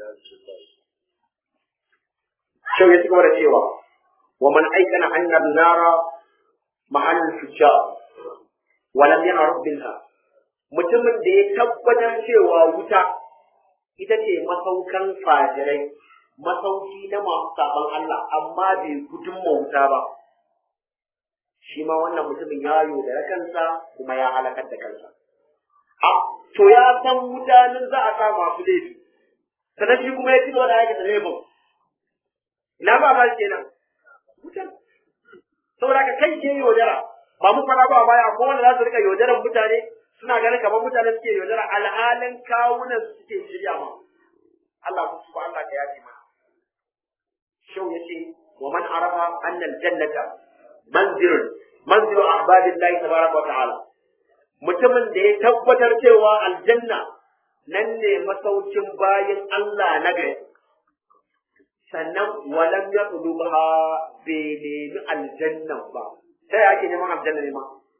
Shau ya ci gaba da cewa wa man aikana annar nara mahallin fujjar walam yana rabbinha mutumin da ya tabbatar cewa wuta ita ce masaukan fajirai masauki na masu saban Allah amma bai gudun wuta ba shi ma wannan mutumin ya da kansa kuma ya halakar da kansa a to ya san mutanen za a sa masu laifi sannan shi kuma ya ci gaba da aikata laifin ina ba ma kenan wutan saboda ka kai ke yaudara ba mu fara ba baya ko wanda za su rika yaudaran mutane suna ganin kamar mutane suke yaudara alhalin kawunan su suke shirya ma Allah ku su Allah ka yaji mana shau yace wa man arafa anna aljannata manzilun manzilu ahbadillahi tabaraka wa ta'ala mutumin da ya tabbatar cewa aljanna nan ne masaukin bayin Allah na gari sannan walam ya ba bai nemi aljannan ba sai ake neman aljanna ne ma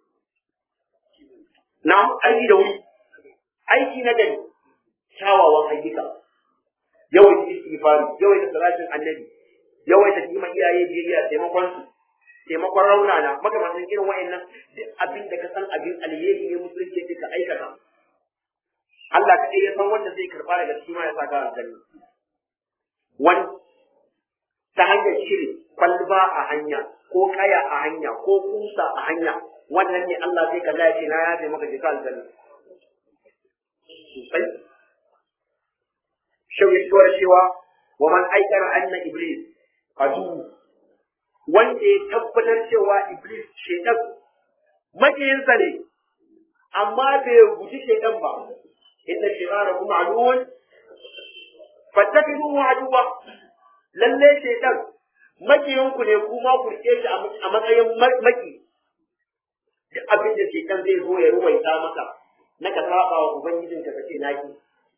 na aiki da wuri aiki na gari kyawawan ayyuka yawaita istighfari yawaita salatin annabi yawaita kima iyaye biyayya taimakon su taimakon raunana makamantan irin wa'annan duk abin da ka san abin alheri ne musulunci ce ka aikata Allah kaɗai ya san wanda zai karɓa daga cikin ya sa ka aljanna wani ta hanyar shiri kwalba a hanya ko kaya a hanya ko kusa a hanya wannan ne Allah zai kalla ya ce na yafe maka jika aljanna sosai shau ya shigo da cewa wa man aikara anna iblis adu wanda ya tabbatar cewa iblis shaitan makiyinsa ne amma bai guji shaitan ba inna shaitana kuma aduwwun fattakidu aduwa lalle shaitan makiyinku ne kuma ku rike shi a matsayin maki duk abin da shaitan zai zo ya ruwaita maka na ka saba wa ubangijin ka kace naki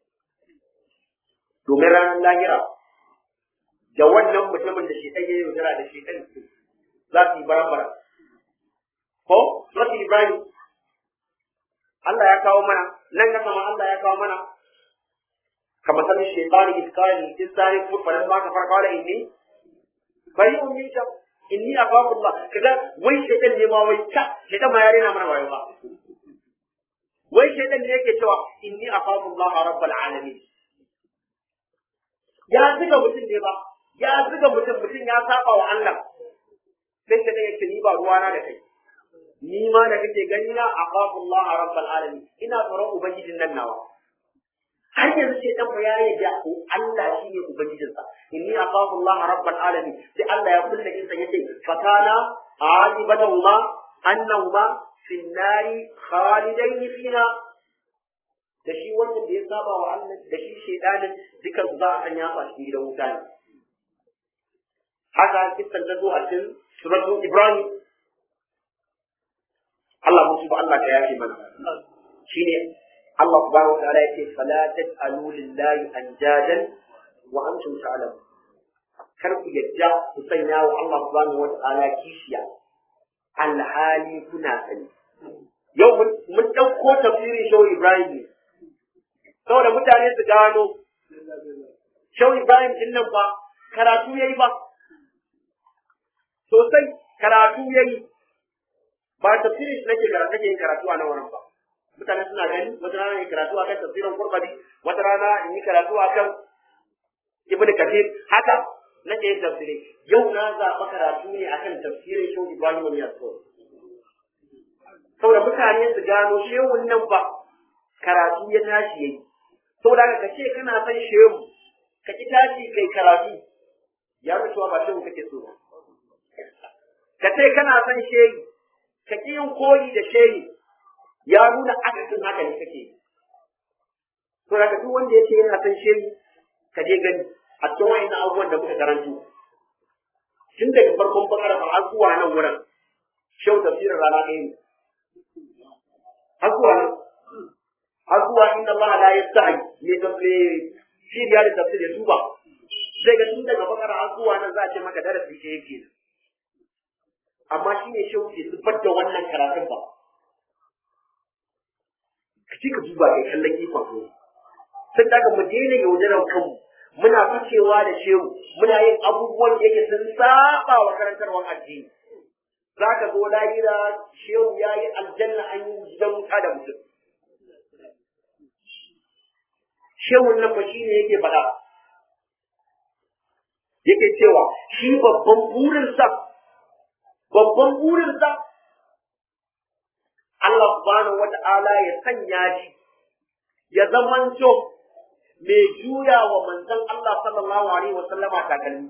domin ranar lahira da wannan mutumin da shaitan ya yi da shaitan za su yi barambara ko Surati Ibrahim Allah ya kawo mana nan na sama Allah ya kawo mana kamar sanin shaitani iskani insani kuma faran ma ka farka da inni bari mun yi ta inni akafu Allah kaga wai shaitan ne ma wai ta shaitan ma ya rena mana wayo ba wai shaitan ne yake cewa inni akafu Allah rabbul alamin ya zuga mutum ne ba ya zuga mutum mutum ya saba wa Allah sai shaitan yake ni ba ruwana da kai ni ma da kake gani na aqafu Allah rabbul alamin ina tsoron ubangijin nan nawa har yanzu sai dan ya yarda Allah shine ubangijin sa inni aqafu Allah rabbul alamin sai Allah ya kulle kinsa yace fakana aqibatahuma annahuma fi nari khalidain fiha da shi wannan da ya saba wa Allah da shi shedanin dukan su za a sanya su a cikin gidan wuta ne haka kisan ta zo a cikin suratul Ibrahim Allah musu ba Allah ka yafe mana shine Allah subhanahu wa ta'ala yake fala taj'alu lillahi anjadan wa antum ta'lamun kar ku yadda ku sanya wa Allah subhanahu wa ta'ala kishiya alhali kuna sani yau mun ɗauko tafsirin shau Ibrahim ne saboda mutane su gano shau Ibrahim din nan ba karatu yayi ba sosai karatu yayi ba tafsirin shi nake karatu nake yin karatu a nan wurin ba mutane suna gani wata rana yin karatu akan tafsirin Qur'ani wata rana in yi karatu akan Ibn Kathir haka nake yin tafsiri yau na zaɓa karatu ne akan tafsirin Shehu Ibrahim bin Yasir saboda mutane su gano shehun nan ba karatu ya tashi yayi saboda ka ce kana son shehu ka ki tashi kai karatu ya nuna cewa ba shehu kake so ba ka ce kana son shehu ka ƙi yin koyi da shehi ya nuna akasin haka ne kake to daga duk wanda ya ce yana son shehi ka je gani a cikin wa'annan abubuwan da muka karanto tun daga farkon bakara har zuwa nan wurin shehu tafsirin rana ɗaya ne har zuwa nan har zuwa inna Allah la yastahi ne da ne shi da da tafsir ya tuba sai ga tun daga bakara har zuwa nan za a ce maka darasi ke yake amma shi ne shehu ke zubar da wannan karatun ba ka ci ka duba kai kallon ikon ne sai daga mu daina yaudarar kanmu muna ficewa da shehu muna yin abubuwan da yake sun saba wa karantarwar addini za ka zo lahira shehu ya yi aljanna an yi gidan wuta da mutum shehun nan ba shi ne yake faɗa yake cewa shi babban burinsa babban burinsa Allah subhanahu wata'ala ya sanya shi ya zamanto mai juya wa manzon Allah sallallahu alaihi wa sallama takalmi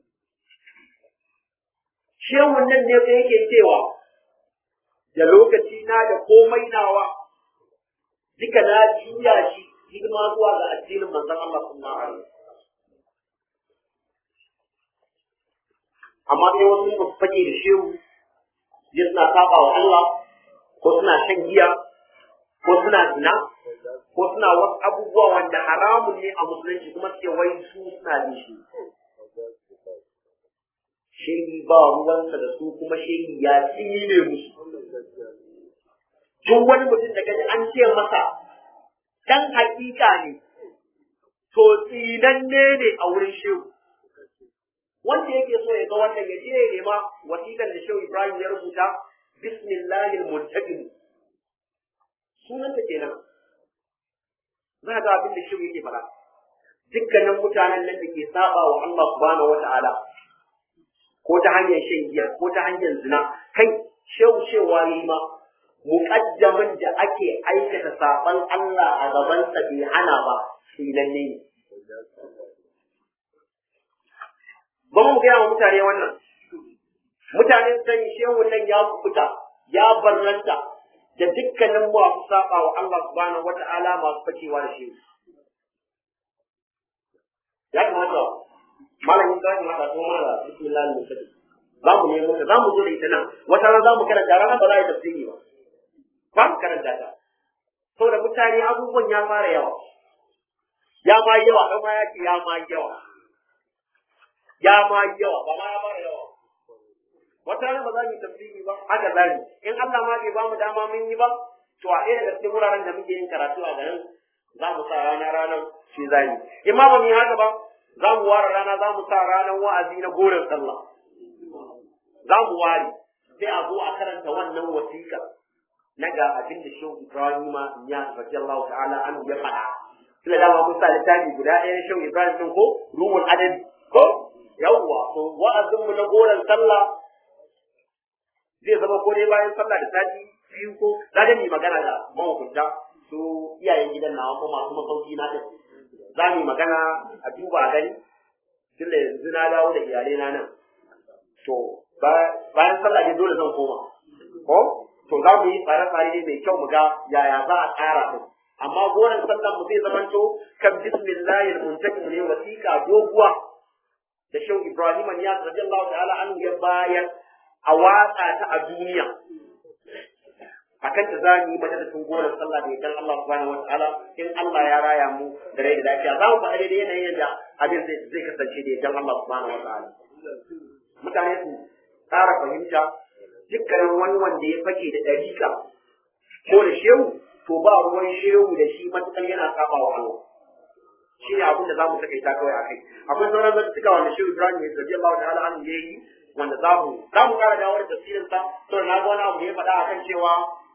shehun nan ne fa yake cewa da lokaci na da komai nawa duka na juya shi hidima zuwa ga addinin manzon Allah sallallahu alaihi amma sai wasu ba su fake da shehu je suna saba wa Allah ko suna shan giya ko suna zina ko suna wasu abubuwa wanda haramun ne a musulunci kuma suke wai su suna bin shi shehi ba ruwansa da su kuma shehi ya tsine musu duk wani mutum da kaji an ce masa dan hakika ne to tsinanne ne a wurin shehu wanda yake so ya ga wannan ya je ya nema wasiƙar da shehu ibrahim ya rubuta bismillahil muntaqim sunan ta kenan za ga abin da shehu yake faɗa dukkanin mutanen nan da ke saba wa Allah subhanahu wata'ala ko ta hanyar shan giya ko ta hanyar zina kai shehu cewa yi ma muƙaddamin da ake aikata saban Allah a gabansa bai hana ba shi lalle ne ba mu gaya wa mutane wannan mutane su sani shehu nan ya kubuta ya barranta da dukkanin masu saba wa Allah subhanahu wata'ala masu fakewa da shehu ya kamata malamin zai mata sun mara bismillah al-mutaqi za mu nemo ta za mu zo da ita nan wata ran za mu karanta ran ba za a yi tafsiri ba ba mu karanta ta saboda mutane abubuwan ya fara yawa ya ma yawa dan ma ya ce ya ma yawa ya ma yawa ba ma ya fara yawa wata ran ba za mu yi tafsiri ba haka za mu in Allah ma bai ba mu dama mun yi ba to a ɗaya daga cikin wuraren da muke yin karatu a garin za mu sa rana ranar shi za mu in ma ba mu yi haka ba za mu ware rana za mu sa ranar wa'azi na goren sallah za mu ware sai a zo a karanta wannan wasiƙa na ga abin da shehu ibrahima ya radiyallahu ta'ala an ya faɗa tunda dama mun sa littafi guda ɗaya na shehu ibrahim ɗin ko ruhul adabi ko yawwa to wa'azin mu na goren sallah zai zama ko dai bayan sallah da sati biyu ko za da mu magana da mahukunta su iyayen gidan nawa ko masu masauki na ɗin za mu yi magana a duba a gani tunda yanzu na dawo da iyalai na nan to bayan sallah ne dole zan koma ko to za mu yi tsare-tsare ne mai kyau mu ga yaya za a tsara din amma goren sallan mu zai zamanto kan bismillahil muntakim ne wasiƙa doguwa da shehu ibrahim ya radiyallahu ta'ala an ya bayar a watsa ta a duniya akan ta za mu yi majalisun goren sallah da yakan Allah subhanahu wataala in Allah ya raya mu da rai da lafiya za mu faɗa daidai yanayin yadda abin zai kasance da yakan Allah subhanahu wataala mutane su tsara fahimta dukkanin wani wanda ya fake da ɗariƙa ko da shehu to ba ruwan shehu da shi matuƙar yana saba wa Allah shi ne abin da za mu takaita kawai a kai akwai sauran zantuka wanda shehu ibrahim ya zabi Allah ta'ala an ya yi wanda za mu za mu ƙara dawo da tafsirin sa to na ga wani abu da ya faɗa akan cewa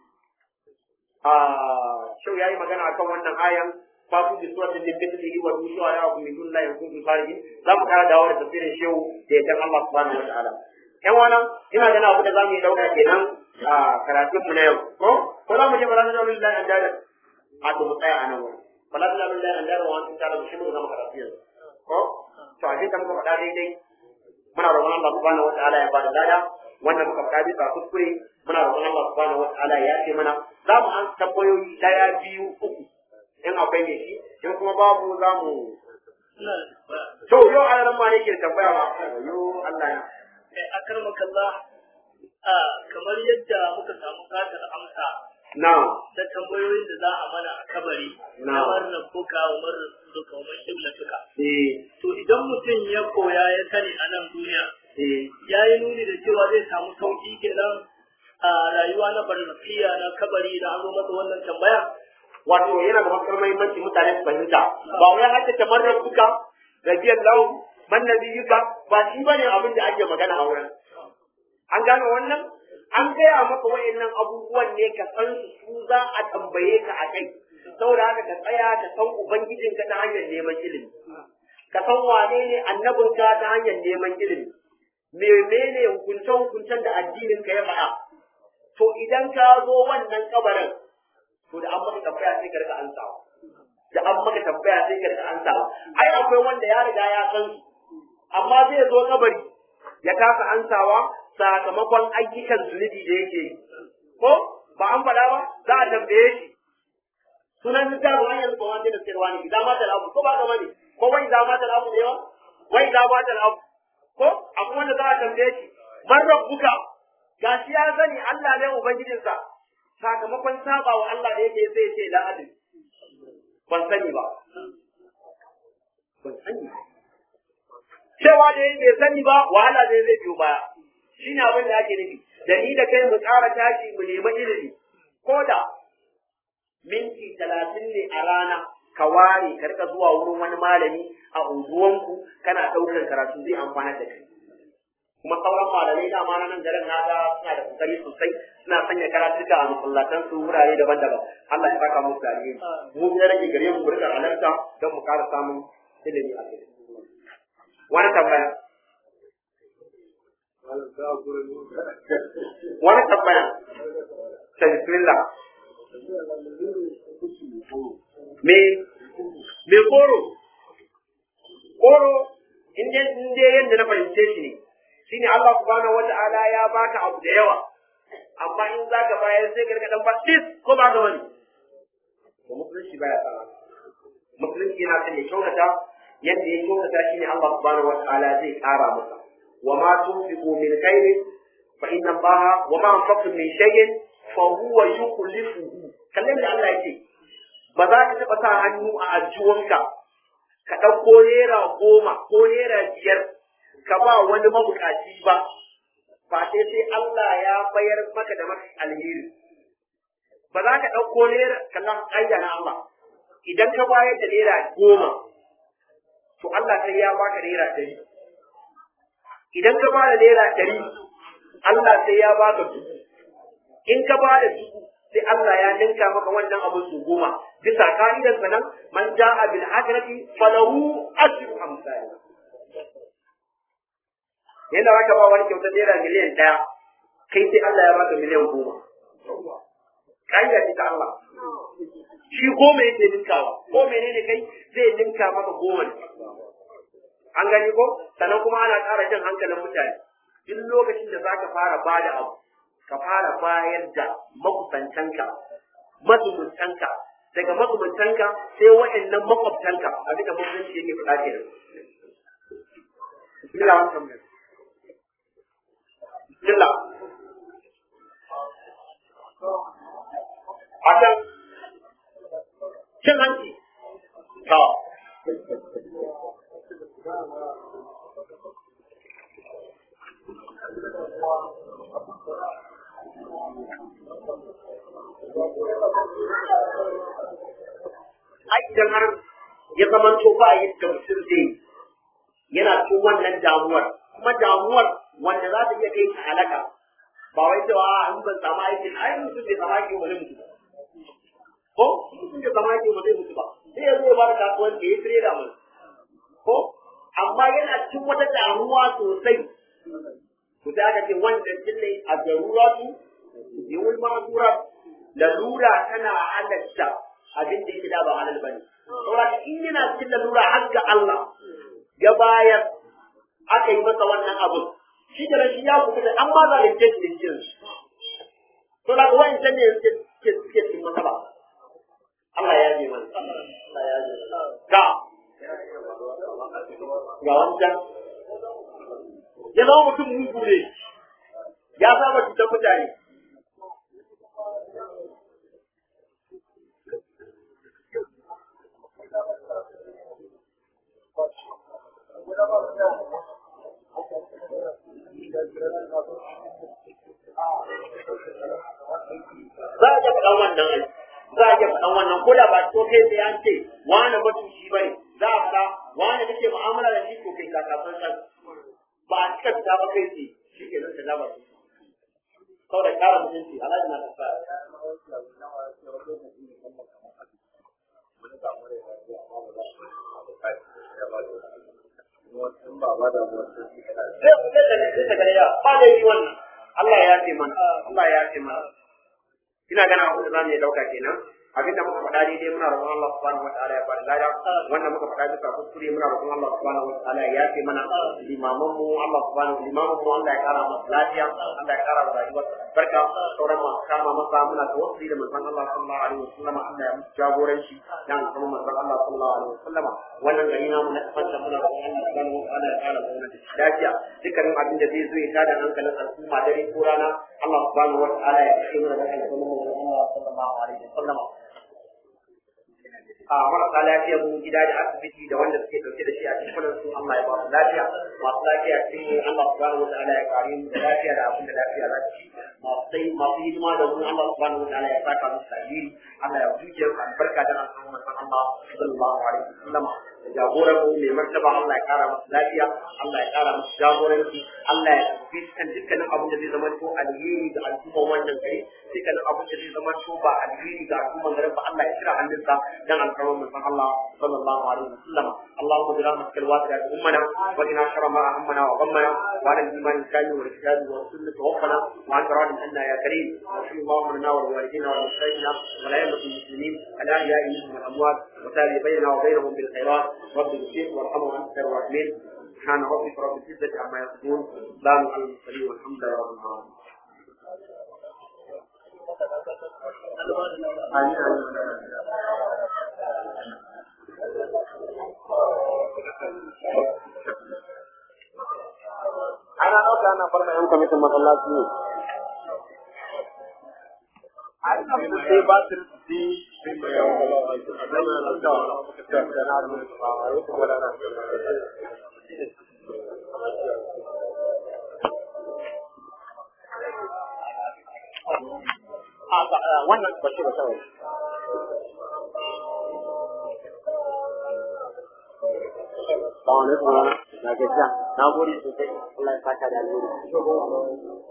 a shehu ya yi magana akan wannan ayan fatu bi suratin min mithlihi wa bi shuhara min dunillahi wa kuntum kharijin za mu ƙara dawo da tafsirin shehu da ya Allah subhanahu wa ta'ala yan wannan ina ganin abu da za mu yi dauka kenan a karatunmu na yau ko ko za mu je bala na lillahi an dada a to mu tsaya a nan wurin bala na lillahi an dada wani tsara mu shi mu zama karatu yanzu ko to a da muka faɗa daidai muna roƙon Allah subhanahu wataala ya bada lada wannan muka faɗa bisa kuskure muna roƙon Allah subhanahu wataala ya ce mana za mu an tambayoyi daya biyu uku in akwai ne shi in kuma babu za mu to yau a nan ma ne ke tambaya ba yo Allah ya akarmakallah a kamar yadda muka samu katar amsa na da tambayoyin da za a mana a kabari Na. na wannan kuka umar suka umar suka eh to idan mutum ya koya ya sani a nan duniya eh ya yi nuni da cewa zai samu sauƙi kenan a rayuwa na barzakiya na kabari da an zo masa wannan tambaya wato yana da matuƙar muhimmanci mutane su fahimta ba wai haka kamar rabbuka rabiyar lahu man nabiyuka ba shi bane abin da ake magana a wurin an gane wannan an gaya maka wayannan abubuwan ne ka san su su za a tambaye ka a kai saboda haka ka tsaya ka san ubangijinka ta hanyar neman ilimi ka san wane ne annabinka ta hanyar neman ilimi menene hukuncen hukuncen da addinin ka ya faɗa to idan ka zo wannan kabarin to da an maka tambaya sai ka rika ansawa da an maka tambaya sai ka rika ansawa ai akwai wanda ya riga ya san su amma zai zo kabari ya kasa ansawa sakamakon ayyukan zunubi da yake yi ko ba an faɗa ba za a tambaye shi sunan littafin hanyar ba wanda da sayarwa ne idan mata abu ko ba ga bane ko wai idan mata abu ne ba wai idan mata abu ko akwai wanda za a tambaye shi man rabbuka gashi ya sani Allah ne ubangijinsa sakamakon saba wa Allah da yake sai ce la adil ban sani ba ban sani ba cewa da yake sani ba wahala ne zai biyo baya shine abin da ake nufi da ni da kai mu ƙara tashi mu nemi ilimi ko da minti talatin ne a rana ka ware ka rika zuwa wurin wani malami a unguwanku kana ɗaukar karatu zai amfana da kai kuma sauran malamai da ma nan garin na ga suna da kokari sosai suna sanya karatuka a masallatan su wurare daban-daban Allah ya saka musu alheri mu ya rage gare mu burka halarta don mu ƙara samun ilimi a kai wani tambaya wani tambaya ta bismillah me me koro koro in dai in dai yadda na fahimce shi ne shine Allah subhanahu wata'ala ya baka abu da yawa amma in zaka bayar sai ka rika dan batis ko ba ga wani to musulunci baya tsara musulunci yana son ya kyautata yadda ya kyautata shine Allah subhanahu wata'ala zai kara masa wa ma tunfiqu min khairin fa inna Allah wa ma anfaqtum min shay'in fa huwa yukhlifuhu kallon da Allah yake ba za ka taɓa sa hannu a ajiwanka ka ɗauko naira goma ko naira biyar ka ba wani mabukaci ba ba sai sai Allah ya bayar maka da maka alheri ba za ka ɗauko naira kallon ƙa'ida na Allah idan ka bayar da naira goma to Allah sai ya baka naira ɗari idan ka bada naira ɗari Allah sai ya baka dubu in ka bada dubu sai Allah ya ninka maka wannan abu su goma bisa ka'idar sa nan man ja'a bil hasanati falahu ashru amsalha yanda zaka ba wani kyautar naira miliyan ɗaya kai sai Allah ya baka miliyan goma ka'ida ce ta Allah shi goma yake ninkawa ko menene kai zai ninka maka goma ne an gani ko sannan kuma ana ƙara jan hankalin mutane duk lokacin da zaka fara bada abu ka fara bayar da makusantanka mazumuntanka daga mazumuntanka sai wa'annan makwabtanka abin da musulunci yake faɗa ke nan. Bismillah wani tambayar. Bismillah. Akan cin hanci. Ta. ai idan har ya zamanto ba yadda mutum zai yana cikin wannan damuwar kuma damuwar wanda za ta iya kai ta halaka ba wai cewa a in ban samu aikin ai mutum bai samu aikin wani mutu ko mutum bai samu aikin wani mutu ba sai ya zo ya bada kasuwanci ya tire da mu ko amma yana cikin wata damuwa sosai ku da aka ce wannan jinne a daruratu yawul ma'zura lalura tana halatta abin da yake da ba halal bane saboda in yana cikin lalura har ga Allah ya bayar aka yi masa wannan abin shi da shi ya kuka an ma zalunce shi din jin to da wani can ne suke suke suke cikin matsala Allah ya ji mana Allah ya ji ga ga wancan ya zama mutum mugu ne ya saba cutar mutane san wannan ko da ba to kai sai an ce wani matuci bane za a fara wani kake mu'amala da shi ko kai ka kafin san ba a cika fita ba kai ce shi ke nan ta gaba su saboda ƙara mutunci alhaji na tafa sai ku da ne sai ta gare ya ba da yi wannan Allah ya ce mana Allah ya ce mana ina gana abin da za mu yi dauka kenan abinda muka faɗa daidai muna roƙon Allah subhanahu wataala ya bada lada wanda muka faɗa bisa kuskure muna roƙon Allah subhanahu wataala ya yafe mana limaman mu Allah subhanahu limaman mu Allah ya kara masa lafiya Allah ya kara wa rayuwar barka sauran masu kama masa muna tawassuli da manzon Allah sallallahu alaihi wasallam Allah ya musu jagoranci dan kuma manzon Allah sallallahu alaihi wasallam wannan gari namu na kafanta muna roƙon Allah subhanahu wataala ya kara mana lafiya dukkanin abin da zai zo ya tada hankalin al'umma dare ko rana Allah subhanahu wataala ya kashe mana da alƙalmin manzon Allah sallallahu alaihi wasallam a marasa lafiya mu gida da asibiti da wanda suke dauke da shi a cikin su Allah ya ba su lafiya masu lafiya cikin Allah subhanahu wa ta'ala ya kare mu da lafiya da abin da lafiya za ta ci masu sai masu hidima da mu Allah subhanahu wa ta'ala ya saka musu alheri Allah ya zuciya su albarka da al'umma Allah sallallahu alaihi wasallam jagoran mu mai martaba Allah ya kara masa lafiya Allah ya kara masa jagoranci Allah ya tafi kan dukkanin abin da zai zama to alheri ga al'umma wannan gari dukkanin abin da zai zama to ba alheri ga al'umma garin ba Allah ya kira hannunsa dan alfarman manzon Allah sallallahu alaihi wasallam اللهم برحمتك الواسعة أمنا وقنا شر ما أهمنا وغمنا وعلى الإيمان الكامل والكتاب والسنة توفنا وأنت راض عنا يا كريم وصل اللهم لنا ولوالدينا ولمشايخنا ولأئمة المسلمين الأحياء منهم والأموات وتابع بيننا وبينهم بالخيرات رب اغفر وارحمه وأنت خير الراحمين سبحان ربك رب العزة عما يصفون سلام على المرسلين والحمد لله رب العالمين آمين ana ɗauka ana farma yan kwamitin masallaci ne sai ba su wannan ba shi ba kawai Assalamu alaikum. Na gajiya. Na gode sosai. Allah ya saka da alheri.